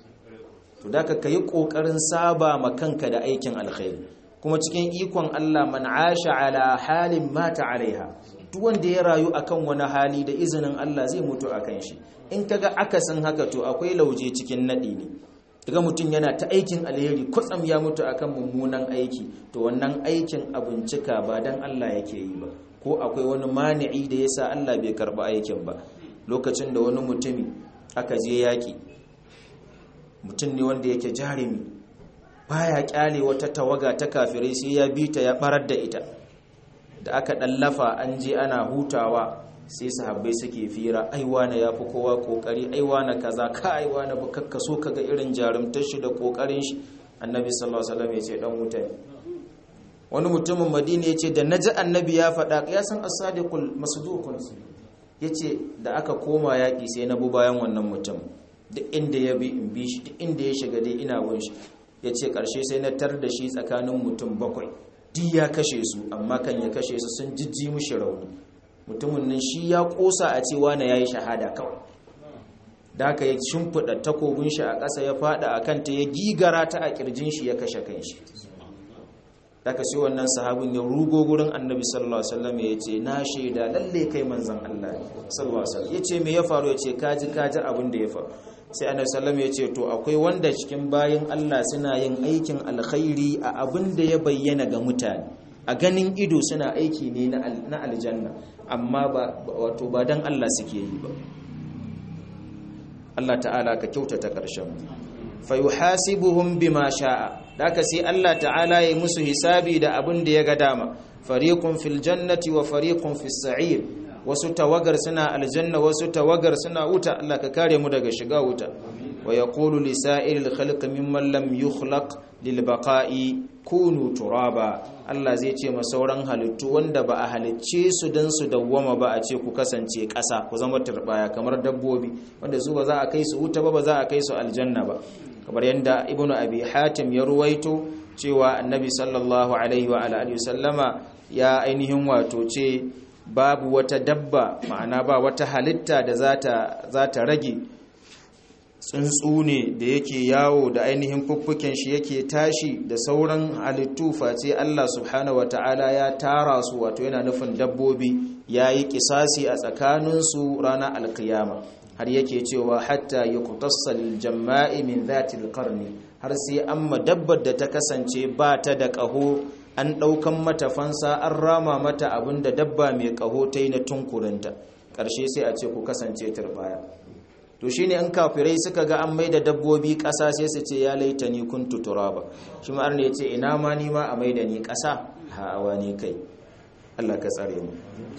to da ka yi kokarin saba ma kanka da aikin alkhairi kuma cikin ikon Allah man asha ala halin mata alaiha duk wanda ya rayu akan wani hali da izinin Allah zai mutu akan shi in kaga akasin haka to akwai lauje cikin nadi ne daga mutum yana ta aikin alheri kwatsam ya mutu akan mummunan aiki to wannan aikin abincika ba dan Allah yake yi ba ko akwai wani mani'i da yasa Allah bai karba aikin ba lokacin da wani mutumi aka je yaki mutum ne wanda yake jarumi baya kyale wata tawaga ta kafirai sai ya bi ta ya barar da ita da aka dallafa an je ana hutawa sai sahabbai suke fira aiwa na yafi kowa kokari aiwa na kaza ka aiwa na bukakka so kaga irin jarumtar shi da kokarin shi annabi sallallahu alaihi wasallam ya ce dan wuta ne wani mutumin madina ya ce da naji annabi ya faɗa ya san as-sadiqul masduqun yace da aka koma yaki sai na bu bayan wannan mutum duk inda ya bi in bi shi duk inda ya shiga dai ina bin shi ya ce ƙarshe sai na tar da shi tsakanin mutum bakwai duk ya kashe su amma kan ya kashe su sun jijji mushi rauni mutumin nan shi ya ƙosa a cewa na ya yi shahada kawai da haka ya shimfiɗa takobin shi a ƙasa ya faɗa a kanta ya gigara ta a ƙirjin shi ya kashe kanshi daga sai wannan sahabin ya rugo gurin annabi sallallahu alaihi wasallam ya ce na shaida lalle kai manzon Allah sallallahu alaihi wasallam yace me ya faru yace kaji kaji abin da ya faru sai annabi sallallahu ya ce to akwai wanda cikin bayin Allah suna yin aikin alkhairi a abin da ya bayyana ga mutane a ganin ido suna aiki ne na aljanna amma ba wato ba dan Allah suke yi ba Allah ta'ala ka kyautata ƙarshen fa yuhasibuhum bima sha'a daka sai Allah ta'ala ya musu hisabi da abin da ya ga dama fariqun fil jannati wa fariqun fis sa'ir wasu tawagar suna aljanna wasu tawagar suna wuta Allah ka kare mu daga shiga wuta wa yaqulu li sa'iril khalqi mimman lam yukhlaq lil baqa'i kunu turaba Allah zai ce ma sauran halittu wanda ba a halicce su dan su dawwama ba a ce ku kasance ƙasa ku zama turbaya kamar dabbobi wanda su ba za a kai su wuta ba ba za a kai su aljanna ba kamar yadda ibnu abi hatim ya ruwaito cewa annabi sallallahu alaihi wa alihi sallama ya ainihin wato ce babu wata dabba ma'ana ba wata halitta da za ta rage tsuntsu ne da yake yawo da ainihin fuffuken shi yake tashi da sauran halittu face Allah subhanahu wata'ala ya tara su wato yana nufin dabbobi ya yi kisasi a tsakaninsu ranar alkiyama har yake cewa hatta yi kutassal jama'i min zatil karni har sai an dabbar da ta kasance ba ta da ƙaho an ɗaukan mata fansa an rama mata abin da dabba mai ƙaho ta yi na tunkurinta ƙarshe sai a ce ku kasance turbaya to shi ne an kafirai suka ga an mai da dabbobi ƙasa sai su ce ya laita ni kun tutura ba shi ma'ar ne ya ce ina ma ni ma a mai da ni ƙasa ha'awa ne kai allah ka tsare mu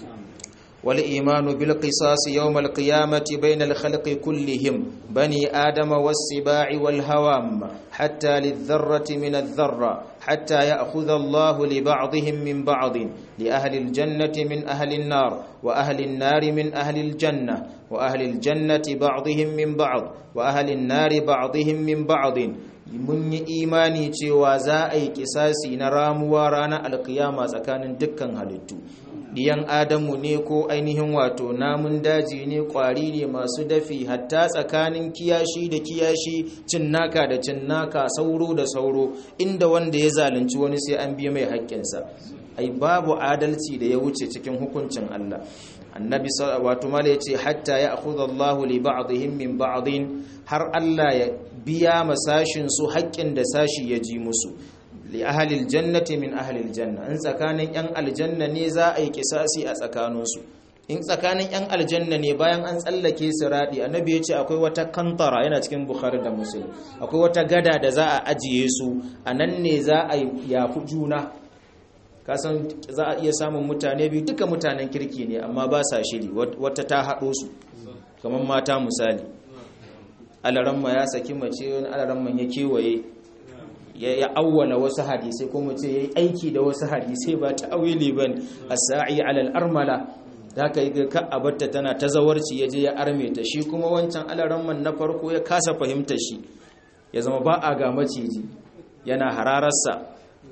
wal imanu bil qisas yawm al qiyamati bain al khalqi kullihim bani adama was sibai wal hawam hatta lil dharrati min al dharra حتى يأخذ الله لبعضهم من بعض لأهل الجنة من أهل النار وأهل النار من أهل الجنة وأهل الجنة بعضهم من بعض وأهل النار بعضهم من بعض mun yi imani cewa za a yi kisasi na ramuwa ranar alkiyama tsakanin dukkan halittu diyan adamu ne ko ainihin wato namun daji ne kwari ne masu dafi hatta tsakanin kiyashi da kiyashi cinnaka da cinnaka sauro da sauro inda wanda ya zalunci wani sai an biya mai haƙƙinsa ai babu adalci da ya wuce cikin hukuncin Allah annabi wato mala yace hatta ya akhudha Allahu li ba'dihim min ba'din har Allah ya biya masashin su haƙƙin da sashi ya ji musu li ahlil jannati min ahlil janna in tsakanin yan aljanna ne za a yi kisasi a tsakaninsu in tsakanin yan aljanna ne bayan an tsallake siradi annabi ya ce akwai wata kantara yana cikin bukhari da muslim akwai wata gada da za a ajiye su a nan ne za a yafi juna kasan za a iya samun mutane biyu duka mutanen kirki ne amma ba sa shiri wata ta haɗo su kamar mata misali alaramma ya saki mace wani alaramma ya kewaye ya awwala wasu hadisai ko mace ya yi aiki da wasu hadisai ba ta awili ban as-sa'i alal armala da ka yi ka abarta tana ta zawarci ya je ya arme ta shi kuma wancan alaramman na farko ya kasa fahimtar shi ya zama ba a ga maciji yana hararsa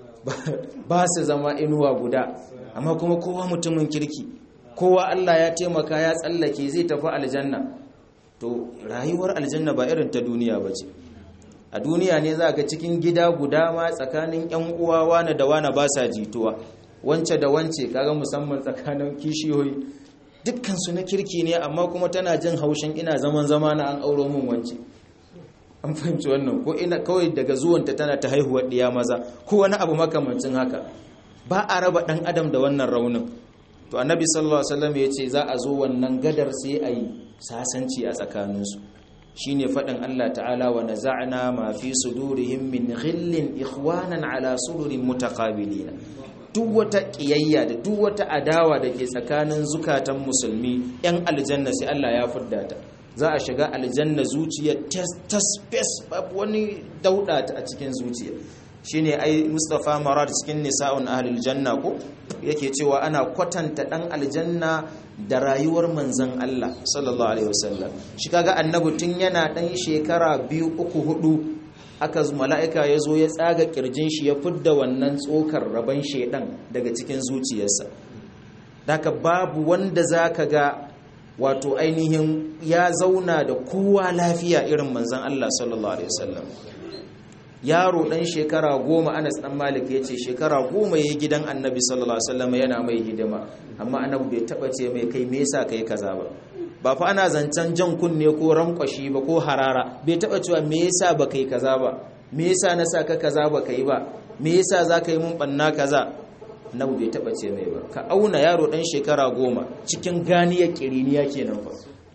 ba su zama inuwa guda amma kuma kowa mutumin kirki kowa Allah ya taimaka ya tsallake zai tafi aljanna to rayuwar aljanna ba irin ta duniya ba ce a duniya ne za ga cikin gida guda ma tsakanin yan uwa wane da wane ba sa jituwa wance da wance kaga musamman tsakanin kishiyoyi dukkan su na kirki ne amma kuma tana jin haushin ina zaman zama na an auro min wance an fahimci wannan ko ina kawai daga zuwanta tana ta haihuwar ɗiya maza ko wani abu makamancin haka ba a raba ɗan adam da wannan raunin to annabi sallallahu alaihi wasallam ya ce za a zo wannan gadar sai a yi sasanci a tsakaninsu shine faɗin Allah ta'ala wa naza'na ma fi sudurihim min ghillin ikhwanan ala sururin mutaqabilina duk wata kiyayya da duk wata adawa da ke tsakanin zukatan musulmi yan aljanna sai Allah ya fudda ta za a shiga aljanna zuciya ta space babu wani dauda a cikin zuciya shine ai Mustafa Marad cikin nisa'un ahlul janna ko yake cewa ana kwatanta dan aljanna da rayuwar manzon Allah sallallahu alaihi wasallam shi kaga annabi tun yana dan shekara biyu uku hudu aka mala'ika ya zo ya tsaga kirjin shi ya fidda wannan tsokar raban shedan daga cikin zuciyarsa daga babu wanda zaka ga wato ainihin ya zauna da kowa lafiya irin manzan Allah sallallahu alaihi wasallam yaro dan shekara goma Anas dan Malik ya ce shekara goma ya gidan annabi sallallahu alaihi wasallam yana mai hidima amma annabi bai taba ce mai kai me yasa kai kaza ba ba fa ana zancen jan kunne ko rankwashi ba ko harara bai taba cewa me yasa ba kai kaza ba me yasa na saka kaza ba kai ba me yasa za ka yi mun banna kaza annabi bai taba ce mai ba ka auna yaro dan shekara goma cikin ganiyar kiriniya kenan fa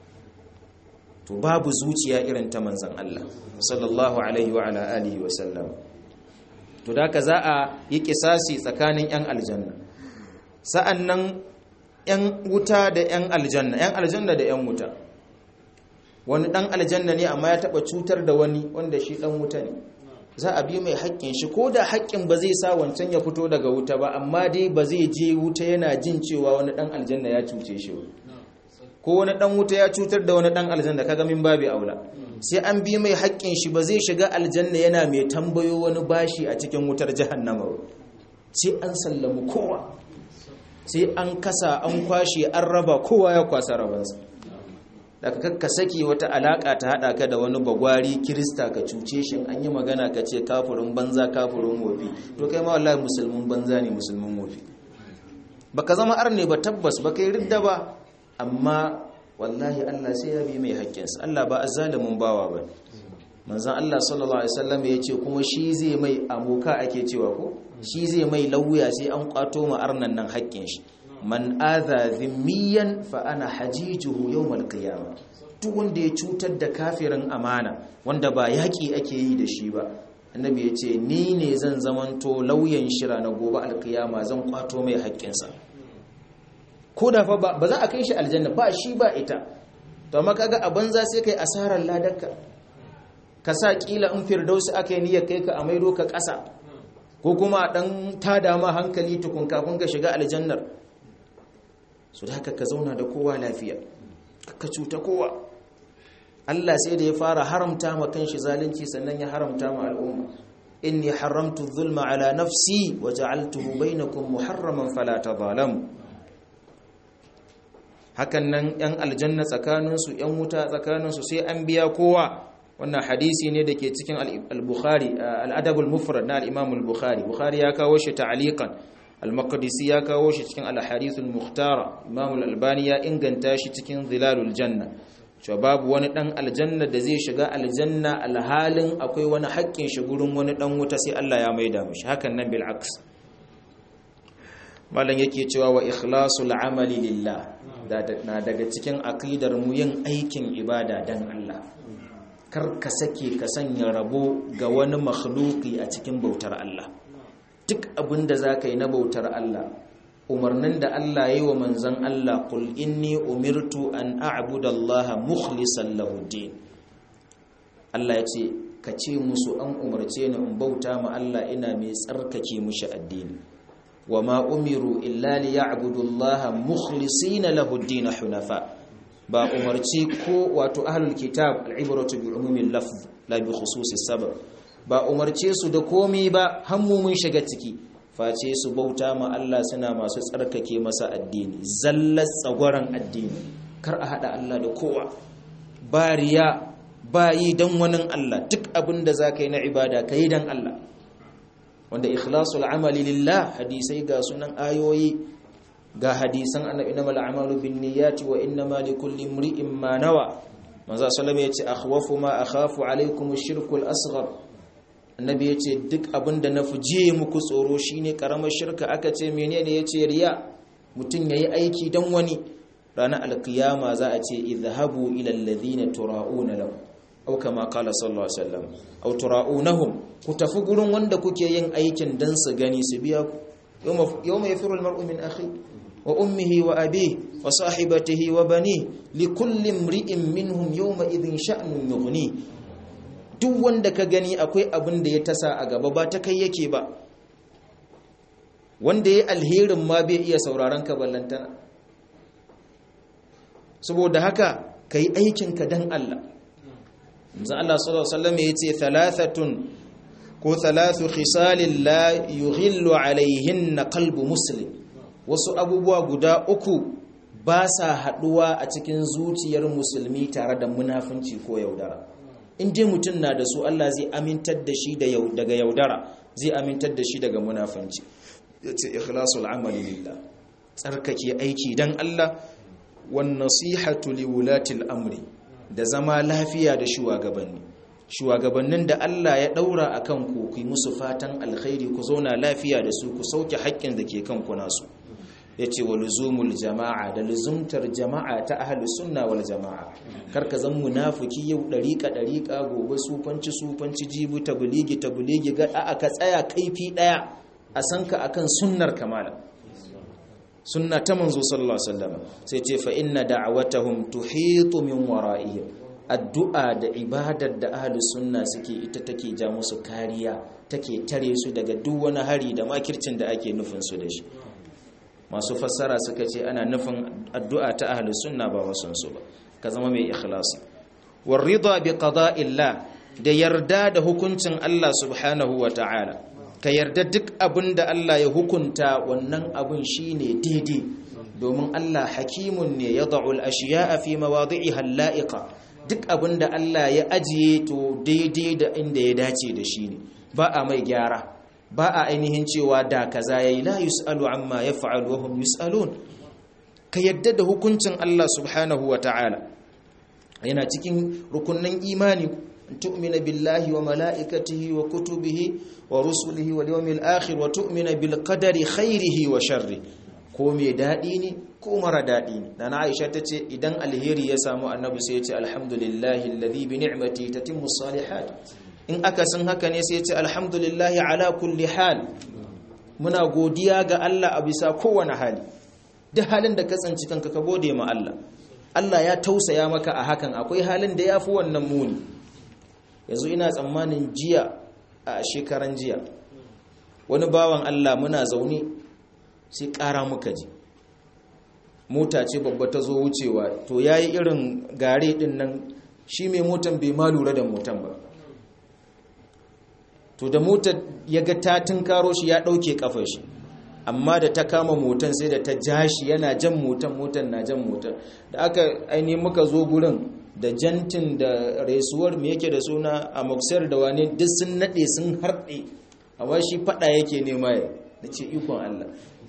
to babu zuciya irin ta manzon Allah sallallahu alaihi wa ala alihi wa sallam to da ka za a yi kisasi tsakanin yan aljanna sa'annan yan wuta da yan aljanna yan aljanna da yan wuta wani dan aljanna ne amma ya taba cutar da wani wanda shi dan wuta ne za a bi mai haƙƙin shi ko da haƙƙin ba zai sa wancan ya fito daga wuta ba amma dai ba zai je wuta yana jin cewa wani ɗan aljanna ya cuce shi ko wani ɗan wuta ya cutar da wani ɗan aljanna kaga min babu aula sai an bi mai haƙƙin shi ba zai shiga aljanna yana mai tambayo wani bashi a cikin wutar jahannama ba sai an sallamu kowa sai an kasa an kwashe an raba kowa ya kwasa rabansa daga kakka saki wata alaka ta hada ka da wani bagwari kirista ka cuce shi an yi magana ka ce kafurin banza kafurin wofi to kai ma wallahi musulmin banza ne musulmin wofi baka zama arne ba tabbas ba kai ridda ba amma wallahi Allah sai ya bi mai haƙƙinsa Allah ba azzalimin bawa ba manzon Allah sallallahu alaihi wasallam ya ce kuma shi zai mai amoka ake cewa ko shi zai mai lauya sai an kwato ma arnan nan haƙƙin shi man adha dhimmiyan fa ana hajijuhu yawmal qiyamah duk wanda ya cutar da kafirin amana wanda ba yaki ake yi da shi ba annabi ya ce ni ne zan zamanto lauyan shira na gobe alkiyama zan kwato mai haƙƙinsa ko da fa ba za a kai shi aljanna ba shi ba ita to amma kaga a banza sai kai asarar ladarka ka sa kila in firdausi aka yi niyyar kai ka a maido ka ƙasa ko kuma dan tada ma hankali tukun kafin ka shiga aljannar su da haka ka zauna da kowa lafiya ka cuta kowa Allah sai da ya fara haramta ma kanshi zalunci sannan ya haramta ma al'umma inni haramtu zulma ala nafsi wa ja'altuhu bainakum muharraman fala tadhalamu hakan nan yan aljanna tsakaninsu yan wuta tsakaninsu sai an biya kowa wannan hadisi ne da ke cikin al-bukhari al-adab al-mufrad na al-imam al-bukhari bukhari ya kawo shi ta'liqan al-maqdisi ya kawo shi cikin al-hadith al-mukhtara imam al-albani ya inganta shi cikin zilalul janna cewa babu wani dan aljanna da zai shiga aljanna alhalin akwai wani haƙƙin shi gurin wani dan wuta sai Allah ya maida mishi hakan nan bil aks malan yake cewa wa ikhlasul amali lillah na daga cikin aqidar mu yin aikin ibada dan Allah kar ka sake ka sanya rabo ga wani makhluki a cikin bautar Allah duk abin da za ka yi na bautar Allah umarnin da Allah ya yi wa manzan Allah kul inni umirtu an a'budu Allah mukhlisan lahu din Allah ya ce ka ce musu an umarce ni in bauta ma Allah ina mai tsarkake mushi addini wa ma umiru illa liya'budu Allah mukhlisina lahu din hunafa ba umarci ko wato ahlul kitab al'ibratu bi umumin lafz la bi khususi sabab ba umarce su da komai ba hammu mun shiga ciki face su bauta ma Allah suna masu tsarkake masa addini zallar tsagwaran addini kar a hada Allah da kowa ba riya ba yi dan wani Allah duk abin da zaka yi na ibada kai dan Allah wanda ikhlasul amali lillah hadisai ga sunan ayoyi ga hadisan annabi innamal a'malu binniyati wa innamal likulli imri'in ma nawa manzo sallallahu yace akhwafu ma akhafu alaykum ash-shirku al-asghar annabi yace duk abinda na fuje muku tsoro shine karamar shirka aka ce menene yace riya mutun yayi aiki dan wani ranar alkiyama za a ce idhabu ila alladhina tura'una lahu aw kama qala sallallahu alaihi wasallam aw tura'unahum ku tafi gurin wanda kuke yin aikin dan su gani su biya ku yawma yafiru al-mar'u min akhi wa ummihi wa abihi wa sahibatihi wa bani likulli imri'in minhum yawma idhin sha'nun yughni duk wanda ka gani akwai abin da ya tasa a gaba ba ta kai yake ba wanda ya alherin ma bai iya sauraron ka ballantana saboda haka kai aikin ka dan Allah manzo Allah sallallahu alaihi wasallam yace thalathatun ko thalathu khisalin la yughillu alaihinna qalbu muslim wasu abubuwa guda uku ba sa haɗuwa a cikin zuciyar musulmi tare da munafunci ko yaudara in dai mutum na da su Allah zai amintar da shi daga yaudara zai amintar da shi daga munafunci ya ce ikhlasul amali lillah tsarkake aiki dan Allah wan nasihatu liwulatil amri da zama lafiya da shugabanni shugabannin da Allah ya daura akan ku ku musu fatan alkhairi ku zauna lafiya da su ku sauke haƙƙin da ke kanku nasu yace wa luzumul jama'a da luzumtar jama'a ta ahlus sunna wal jama'a karka zan munafiki yau dariƙa dariƙa gobe sufanci sufanci jibu tabligi tabligi ga aka tsaya kaifi daya a sanka akan sunnar kamala sunna ta manzo sallallahu alaihi wasallam sai ce fa inna da'awatahum tuhitu min wara'ihim addu'a da ibadar da ahlus sunna suke ita take ja musu kariya take tare su daga duk wani hari da makircin da ake nufin su da shi masu fassara suka ce ana nufin addu'a ta ahlus sunna ba wasan su ba ka zama mai ikhlasi war rida bi qada'illah da yarda da hukuncin Allah subhanahu wa ta'ala ka yarda duk abin da Allah ya hukunta wannan abin shine daidai domin Allah hakimun ne ya da'ul ashiya'a fi mawadi'iha la'iqa duk abin da Allah ya ajiye to daidai da inda ya dace da shi ne ba a mai gyara ba a ainihin cewa da kaza yayi la yusalu amma yaf'alu wa hum yusalun ka yadda da hukuncin Allah subhanahu wa ta'ala yana cikin rukunnan imani tu'mina billahi wa mala'ikatihi wa kutubihi wa rusulihi wal yawmil akhir wa tu'mina bil qadari khairihi wa sharri ko me dadi ne ko mara dadi ne dan Aisha tace idan alheri ya samu annabi sai ya ce alhamdulillahi alladhi bi ni'mati tatimmu salihat in aka san haka ne sai ya ce alhamdulillahi ala kulli hal muna godiya ga Allah a bisa kowane hali duk halin da ka tsanci kanka ka gode ma Allah Allah ya tausaya maka a hakan akwai halin da yafi wannan muni yanzu ina tsammanin jiya a shekaran jiya wani bawan Allah muna zaune sai ƙara muka ji mota ce babba ta zo wucewa to ya yi irin gare ɗin nan shi mai motan bai ma lura da motan ba to da motar ya ga ta karo shi ya ɗauke ƙafar shi amma da ta kama motan sai da ta ja shi yana jan motan motan na jan motan da aka ainihin muka zo gurin da jantin da resuwar me yake da suna a moksar da wani duk sun nade sun harɗe amma shi fada yake nema ya da ce ikon Allah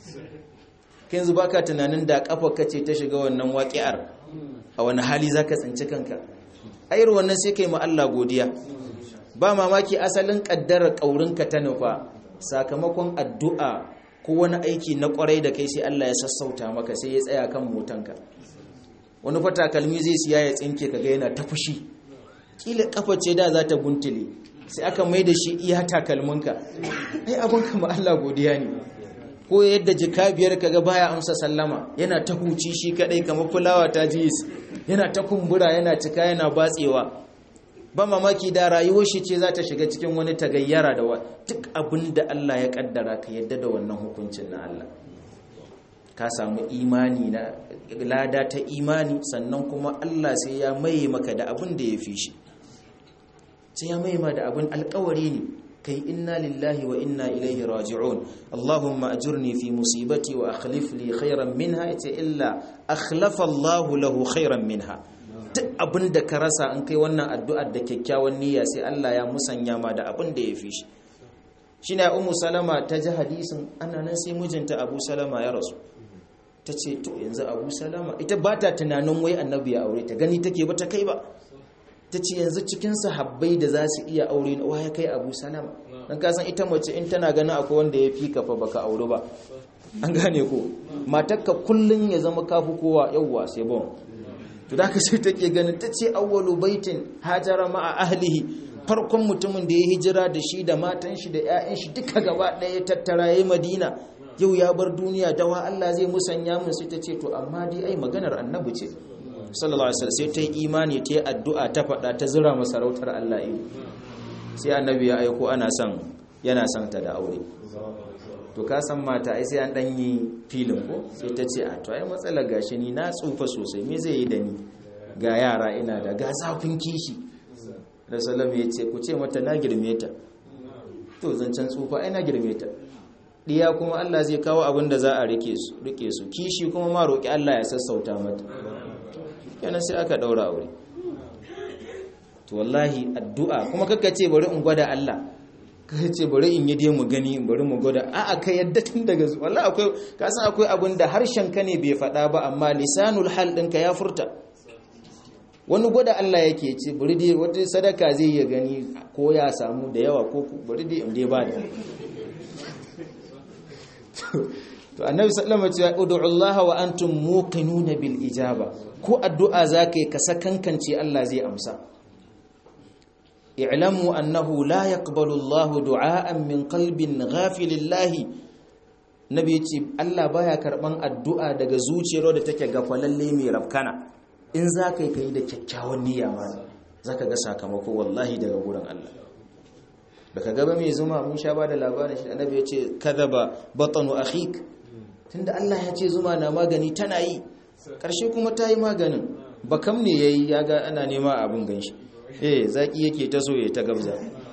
kai yanzu baka tunanin da kafa kace ta shiga wannan waƙi'ar a wani hali zaka tsinci kanka ayar wannan sai kai ma Allah godiya ba mamaki asalin kaddarar kaurinka ta nufa sakamakon addu'a ko wani aiki na kwarai da kai sai Allah ya sassauta maka sai ya tsaya kan motanka wani fata kalmi zai siya ya tsinke kaga yana ta fushi kila kafa ce da za ta guntule sai aka mai da shi iya takalminka ai abin kama Allah godiya ne ko yadda jika biyar kaga baya amsa sallama yana ta huci shi kadai kamar fulawa ta jis yana ta kumbura yana cika yana batsewa ba mamaki da rayuwar shi ce za ta shiga cikin wani tagayyara da duk abin da Allah ya kaddara ka yadda da wannan hukuncin na Allah ka samu imani na lada ta imani sannan kuma Allah sai ya maye maka da abin da ya fi shi sai ya maye ma da abin alkawari ne kai inna lillahi wa inna ilaihi raji'un Allahumma ajurni fi musibati wa akhlif li khairan minha ita illa akhlafa Allahu lahu khairan minha duk abin da ka rasa in kai wannan addu'ar da kyakkyawan niyya sai Allah ya musanya ma da abin da ya fi shi shine ummu salama ta ji hadisin ana nan sai mijinta abu salama ya rasu ta ce to yanzu abu salama ita ba ta tunanin wai annabi ya aure ta gani take ba ta kai ba ta ce yanzu cikin sahabbai da za su iya aure na ya kai abu salama don kasan ita mace in tana ganin akwai wanda ya fi kafa baka aure ba an gane ko matakka kullum ya zama kafu kowa yauwa sai bon to da ka sai take ganin ta ce awwalu baitin hajara ma'a ahlihi farkon mutumin da ya hijira da shi da matan shi da 'ya'yan shi duka gaba ɗaya ya tattara ya madina yau ya bar duniya dawa Allah zai musanya mun sai ta ce to amma dai ai maganar annabi ce sallallahu alaihi wasallam sai ta yi imani ta yi addu'a ta faɗa ta zira masarautar Allah ido sai annabi ya aiko ana son yana son ta da aure to ka san mata ai sai an dan yi filin ko sai ta ce a to ai matsalar gashi ni na tsufa sosai me zai yi da ni ga yara ina da ga zafin kishi Rasulullah ya ce ku ce mata na girme ta to zancen tsufa ai na girme ta diya kuma Allah zai kawo abin da za a rike su rike su kishi kuma ma roki Allah ya sassauta mata yana sai aka daura aure to wallahi addu'a kuma kaka ce bari in gwada Allah kaka ce bari in yi dai mu gani bari mu gwada a'a ka yadda tun daga wallahi akwai ka san akwai abin da harshen ka ne bai faɗa ba amma lisanul hal ɗinka ya furta wani gwada Allah yake ce bari dai wata sadaka zai ya gani ko ya samu da yawa ko bari dai in dai ba da to annabi sallama ce ud'u Allah wa antum muqinuna bil ijaba ko addu'a zakai ka sakankance Allah zai amsa i'lamu annahu la yaqbalu Allah du'aan min qalbin ghafilin lahi nabi yace Allah baya karban addu'a daga zuciyar da take gafalalle mai rafkana in zakai kai da kyakkyawan niyya ma zaka ga sakamako wallahi daga gurin Allah baka gaba mai zuma mun sha ba da labarin shi annabi ya ce kadaba batanu akhik tunda Allah ya ce zuma na magani tana yi karshe kuma ta yi maganin bakam ne yayi ya ga ana nema abin ganshi eh zaki yake ta so ya ta gabza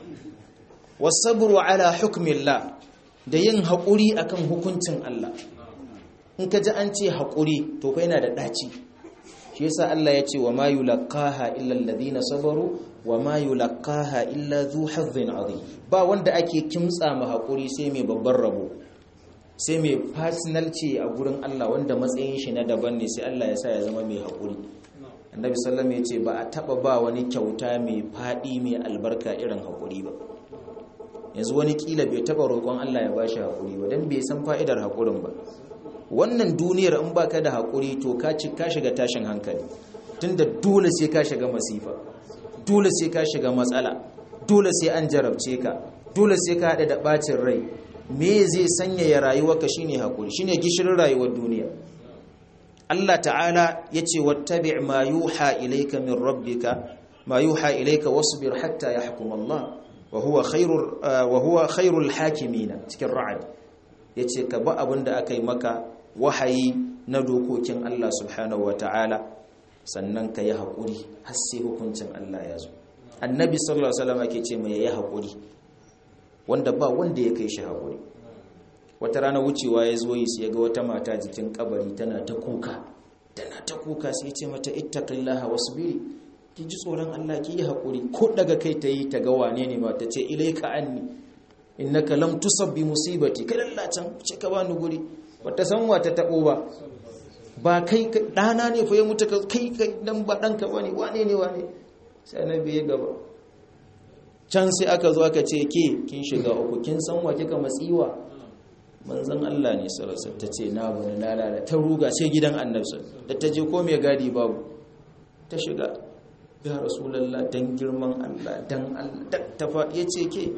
wasabru ala hukmillah da yin haƙuri akan hukuncin Allah in ka ji an ce haƙuri to fa yana da ɗaci shi yasa Allah ya ce wa ma yulqaha illa alladhina sabaru wa ma yulqaha illa dhu hazzin azim ba wanda ake kimtsa ma hakuri sai mai babban rabo sai mai personal ce a gurin Allah wanda matsayin shi na daban ne sai Allah ya sa ya zama mai hakuri annabi sallallahu alaihi ya ce ba a taba ba wani kyauta mai fadi mai albarka irin hakuri ba yanzu wani kila bai taba roƙon Allah ya bashi hakuri ba dan bai san fa'idar hakurin ba wannan duniyar in baka da hakuri to ka ci ka shiga tashin hankali tunda dole sai ka shiga masifa dole sai ka shiga matsala dole sai an jarabce ka dole sai ka haɗa da ɓacin rai me zai sanyaya rayuwarka shine hakuri shine gishirin rayuwar duniya Allah ta'ala yace wattabi' ma yuha ilayka min rabbika ma yuha ilayka wasbir hatta yahkum Allah wa huwa khairur wa huwa khairul hakimin cikin ra'd yace ka ba abinda akai maka wahayi na dokokin Allah subhanahu wa ta'ala sannan ka yi haƙuri har sai hukuncin Allah ya zo annabi sallallahu alaihi wasallam ake ce mai yayi haƙuri wanda ba wanda ya kai shi haƙuri wata rana wucewa ya zo yi sai ga wata mata jikin kabari tana ta kuka tana ta kuka sai ce mata ittaqillaha wasbiri ki ji tsoron Allah ki yi haƙuri ko daga kai ta yi ta ga wane ne ba ta ce ilaika anni innaka lam tusabbi musibati kai lallacin ce ka bani guri bata san wa ta tabo ba ba kai ɗana ne fa ya mutu kai kai dan ba ɗanka ba ne wane ne wane sai annabi ya gaba can sai aka zo aka ce ke kin shiga uku kin san wa kika matsiwa manzon Allah ne sallallahu ta ce na bani lalala ta ruga sai gidan annabi da ta je ko mai gadi babu ta shiga ya rasulullah dan girman Allah dan Allah ta fa yace ke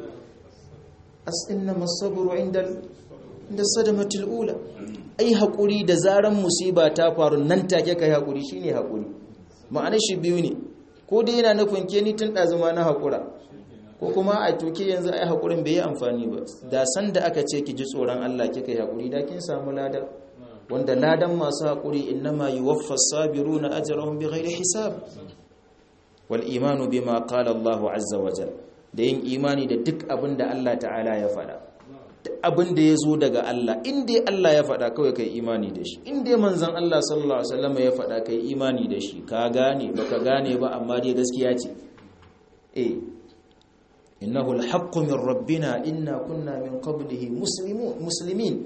as inna masabru inda inda sadamatul ula ai haƙuri da zaran musiba ta faru nan take kai haƙuri shine haƙuri ma'anar shi biyu ne ko dai yana nufin ke ni tun ɗazuma na haƙura ko kuma a toke yanzu ai haƙurin bai yi amfani ba da san da aka ce ki ji tsoron Allah kika yi haƙuri da kin samu lada wanda ladan masu haƙuri innama yuwaffa sabiruna ajrahum bighairi hisab wal imanu bima qala Allahu azza wa jalla da yin imani da duk abin da Allah ta'ala ya faɗa abin da ya zo daga Allah inda Allah ya faɗa kawai kai imani da shi inda manzan Allah sallallahu Alaihi wasallam ya faɗa kai imani da shi ka gane baka gane ba amma dai gaskiya ce eh innahu alhaqqu min rabbina inna kunna min qablihi muslimin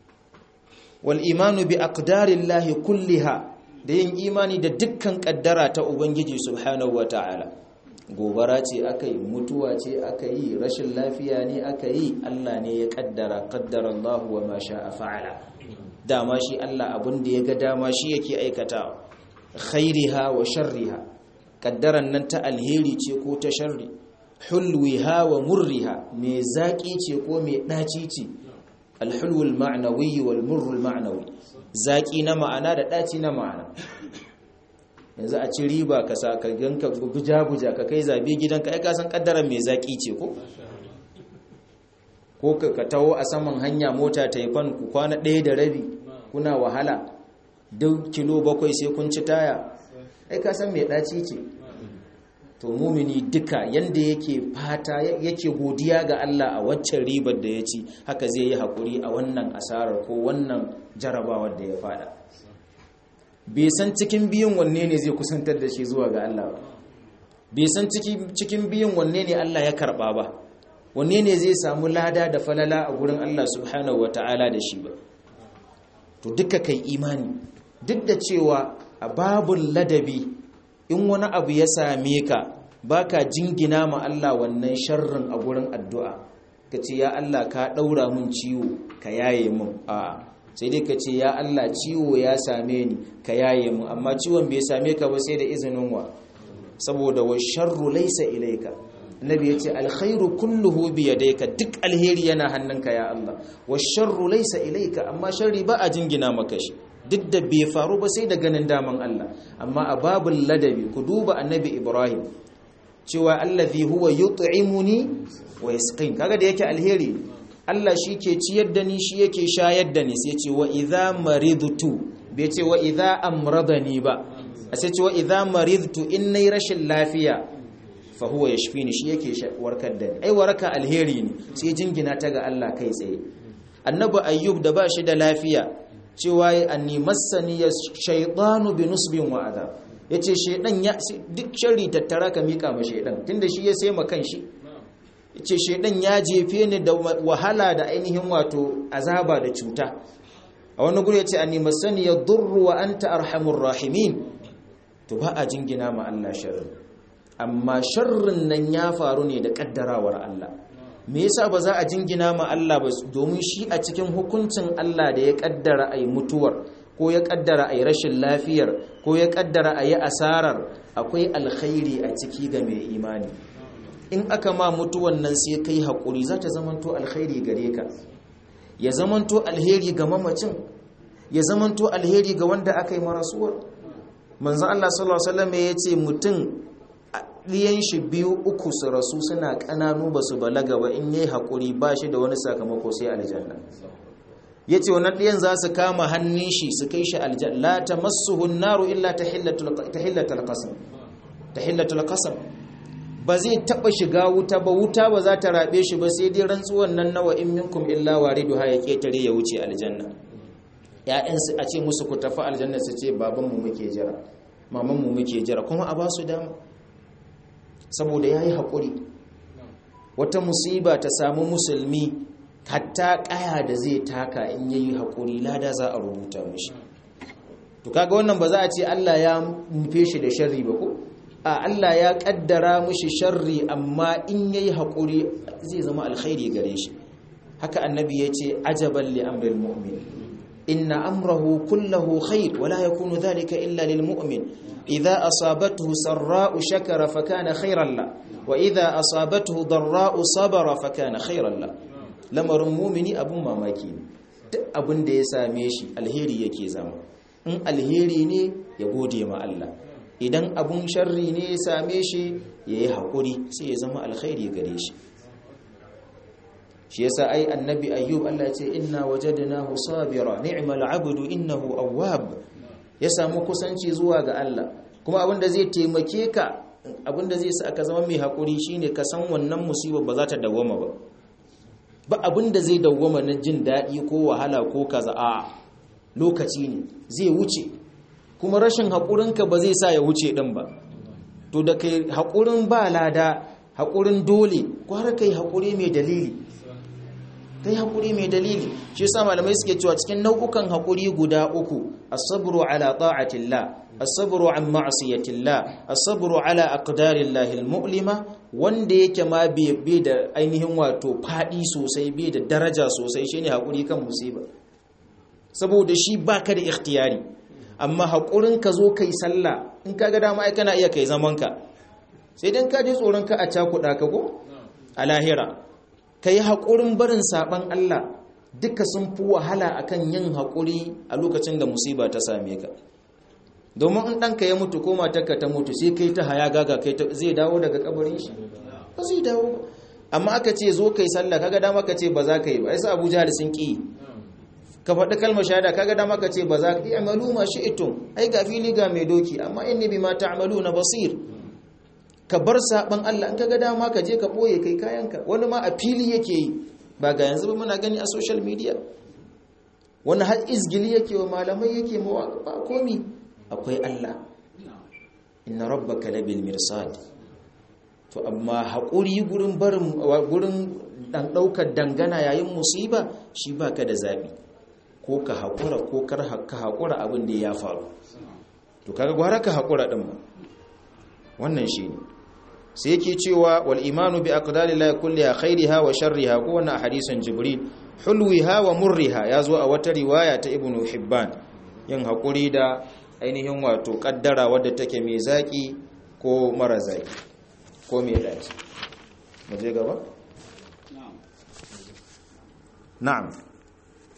wal imanu bi aqdarillahi kulliha da yin imani da dukkan kaddara ta ubangiji subhanahu wataala gobara ce aka yi mutuwa ce aka yi rashin lafiya ne aka yi Allah ne ya kaddara kaddara Allah wa ma sha'a fa'ala dama shi Allah abin da ya ga dama shi yake aikata khairiha wa sharriha kaddaran nan ta alheri ce ko ta sharri hulwiha wa murriha me zaki ce ko me daci ce alhulwul ma'nawi wal murrul ma'nawi zaki na ma'ana da daci na ma'ana yanzu a ci riba ka sa ka ganka guja-guja ka kai zabe gidanka ai ka san kaddaran mai zaki ce ko ko ka taho a saman hanya mota ta yi fan ku kwana ɗaya da rabi kuna wahala duk kilo bakwai sai kun ci taya ai ka san mai ɗaci ce to mumini duka yanda yake fata yake godiya ga Allah a waccan ribar da ya ci haka zai yi haƙuri a wannan asarar ko wannan jarabawar da ya fada bai san cikin biyun wanne ne zai kusantar da shi zuwa ga Allah ba bai san cikin biyun wanne ne Allah ya karba ba wanne ne zai samu lada da falala a gurin Allah subhanahu wata'ala da shi ba to duka kai imani duk da cewa a babul ladabi in wani abu ya same ka baka jingina ma Allah wannan sharrin a gurin addu'a ka ce ya Allah ka ɗaura mun ciwo ka yaye mun a sai dai ka ce ya Allah ciwo ya same ni ka yaye mun amma ciwon bai same ka ba sai da izinin wa saboda wa sharru laysa ilayka annabi yace alkhairu kulluhu bi yadayka duk alheri yana hannunka ya Allah wa sharru laysa ilayka amma sharri ba a jingina maka shi duk da bai faru ba sai da ganin daman Allah amma a babul ladabi ku duba annabi Ibrahim cewa allazi huwa yut'imuni wa yasqin kaga da yake alheri Allah shi ke ciyar da ni shi yake shayar da ni sai ce wa idza maridtu bai ce wa idza amradani ba a sai ce wa idza maridtu in nayi rashin lafiya fa huwa yashfini shi yake warkar da ni ai waraka alheri ne sai jingina ta ga Allah kai tsaye annabi ayyub da ba shi da lafiya cewa anni massani shaytanu bi nusbin wa adab yace shedan ya duk sharri tattara ka mika ma shedan tunda shi ya sai ma kanshi yace shedan ya jefe ni da wahala da ainihin wato azaba da cuta a wani guri yace anni massani yadurru wa anta arhamur rahimin to ba a jingina ma Allah sharri amma sharrin nan ya faru ne da kaddarawar Allah me yasa ba za a jingina ma Allah ba domin shi a cikin hukuncin Allah da ya kaddara ai mutuwar ko ya kaddara ai rashin lafiyar ko ya kaddara ayi asarar akwai alkhairi a ciki ga mai imani in aka ma mutuwan nan sai kai hakuri za ta zamanto alkhairi gare ka ya zamanto alheri ga mamacin ya zamanto alheri ga wanda aka yi marasuwar manzon Allah sallallahu alaihi wasallam ya ce mutum ɗiyan shi biyu uku su rasu suna ƙananu ba su balaga ba in yi haƙuri ba shi da wani sakamako sai aljanna ya ce wannan ɗiyan za su kama hannun shi su kai shi aljanna la ta masu hunnaru illa ta hillatul kasam ba zai taɓa shiga wuta ba wuta ba za ta raɓe shi ba sai dai rantsuwan nan nawa in minkum illa wariduha ya ƙetare ya wuce aljanna ‘ya'yansu a ce musu ku tafi aljanna su ce babanmu muke jira mamanmu muke jira kuma a ba su dama saboda ya yi haƙuri wata musiba ta samu musulmi hatta ƙaya da zai taka in ya yi haƙuri lada za a rubuta mashi to kaga wannan ba za a ce Allah ya nufe shi da sharri ba ko a Allah ya ƙaddara mashi sharri amma in ya yi haƙuri zai zama alkhairi gare shi haka annabi ya ce ajaban li amril mu'min inna amrahu kullahu khair wala yakunu dhalika illa lil mu'min إذا أصابته سراء شكر فكان خيرا له وإذا أصابته ضراء صبر فكان خيرا له lamarin mumini abun mamaki ne duk abin da ya same shi alheri yake zama in alheri ne ya gode ma Allah idan abun sharri ne ya same shi ya yi haƙuri sai ya zama alkhairi gare shi shi yasa ai annabi ayyub Allah ya ce inna wajadnahu sabira ni'mal abdu innahu awwab ya samu kusanci zuwa ga Allah kuma abinda zai taimake ka abinda zai sa aka zama mai haƙuri shine ka san wannan musiba ba za ta dawwama ba ba abinda zai dawwama na jin daɗi ko wahala ko kaza a lokaci ne zai wuce kuma rashin haƙurinka ba zai sa ya wuce ɗin ba to da kai haƙurin ba lada haƙurin dole kwara kai haƙuri mai dalili kai haƙuri mai dalili shi yasa malamai suke cewa cikin nau'ukan haƙuri guda uku as-sabru ala ta'atillah as-sabru an ma'siyatillah as-sabru ala aqdarillahi al-mu'lima wanda yake ma bai da ainihin wato fadi sosai bai da daraja sosai shine haƙuri kan musiba saboda shi baka da ikhtiyari amma haƙurin ka zo kai sallah in kaga dama ai kana iya kai zaman ka sai dan ka ji tsoron ka a cakuɗa ka ko a lahira ka yi haƙurin barin saɓan Allah duka sun fi wahala akan yin haƙuri a lokacin da musiba ta same ka domin in ɗanka ya mutu ko matarka ta mutu sai kai ta haya gaga kai zai dawo daga kabarin shi ba zai dawo amma aka ce zo kai sallah kaga dama ka ce ba za ka yi ba ai sa Abu Jahl sun ki ka faɗi kalmar shahada kaga dama ka ce ba za ka yi amalu ma shi'tum ai ga fili ga mai doki amma inni bima ta'maluna basir ka bar saban Allah in kaga dama ka je ka boye kai kayanka wani ma a fili yake yi ba ga yanzu ba muna gani a social media wani har izgili yake wa malamai yake mawa ba komi akwai Allah inna rabbaka labil mirsad to amma haƙuri gurin barin gurin dan daukar dangana yayin musiba shi baka da zabi ko ka haƙura ko kar ka haƙura abin da ya faru to kaga gwara ka haƙura din ma wannan shine sai yake cewa wal imanu bi aqdarillahi kulliha khairiha wa sharriha ko wannan hadisin jibril hulwiha wa murriha yazo a wata riwaya ta ibnu hibban yin haƙuri da ainihin wato kaddara wadda take mai zaki ko mara zaki ko mai daci mu je gaba na'am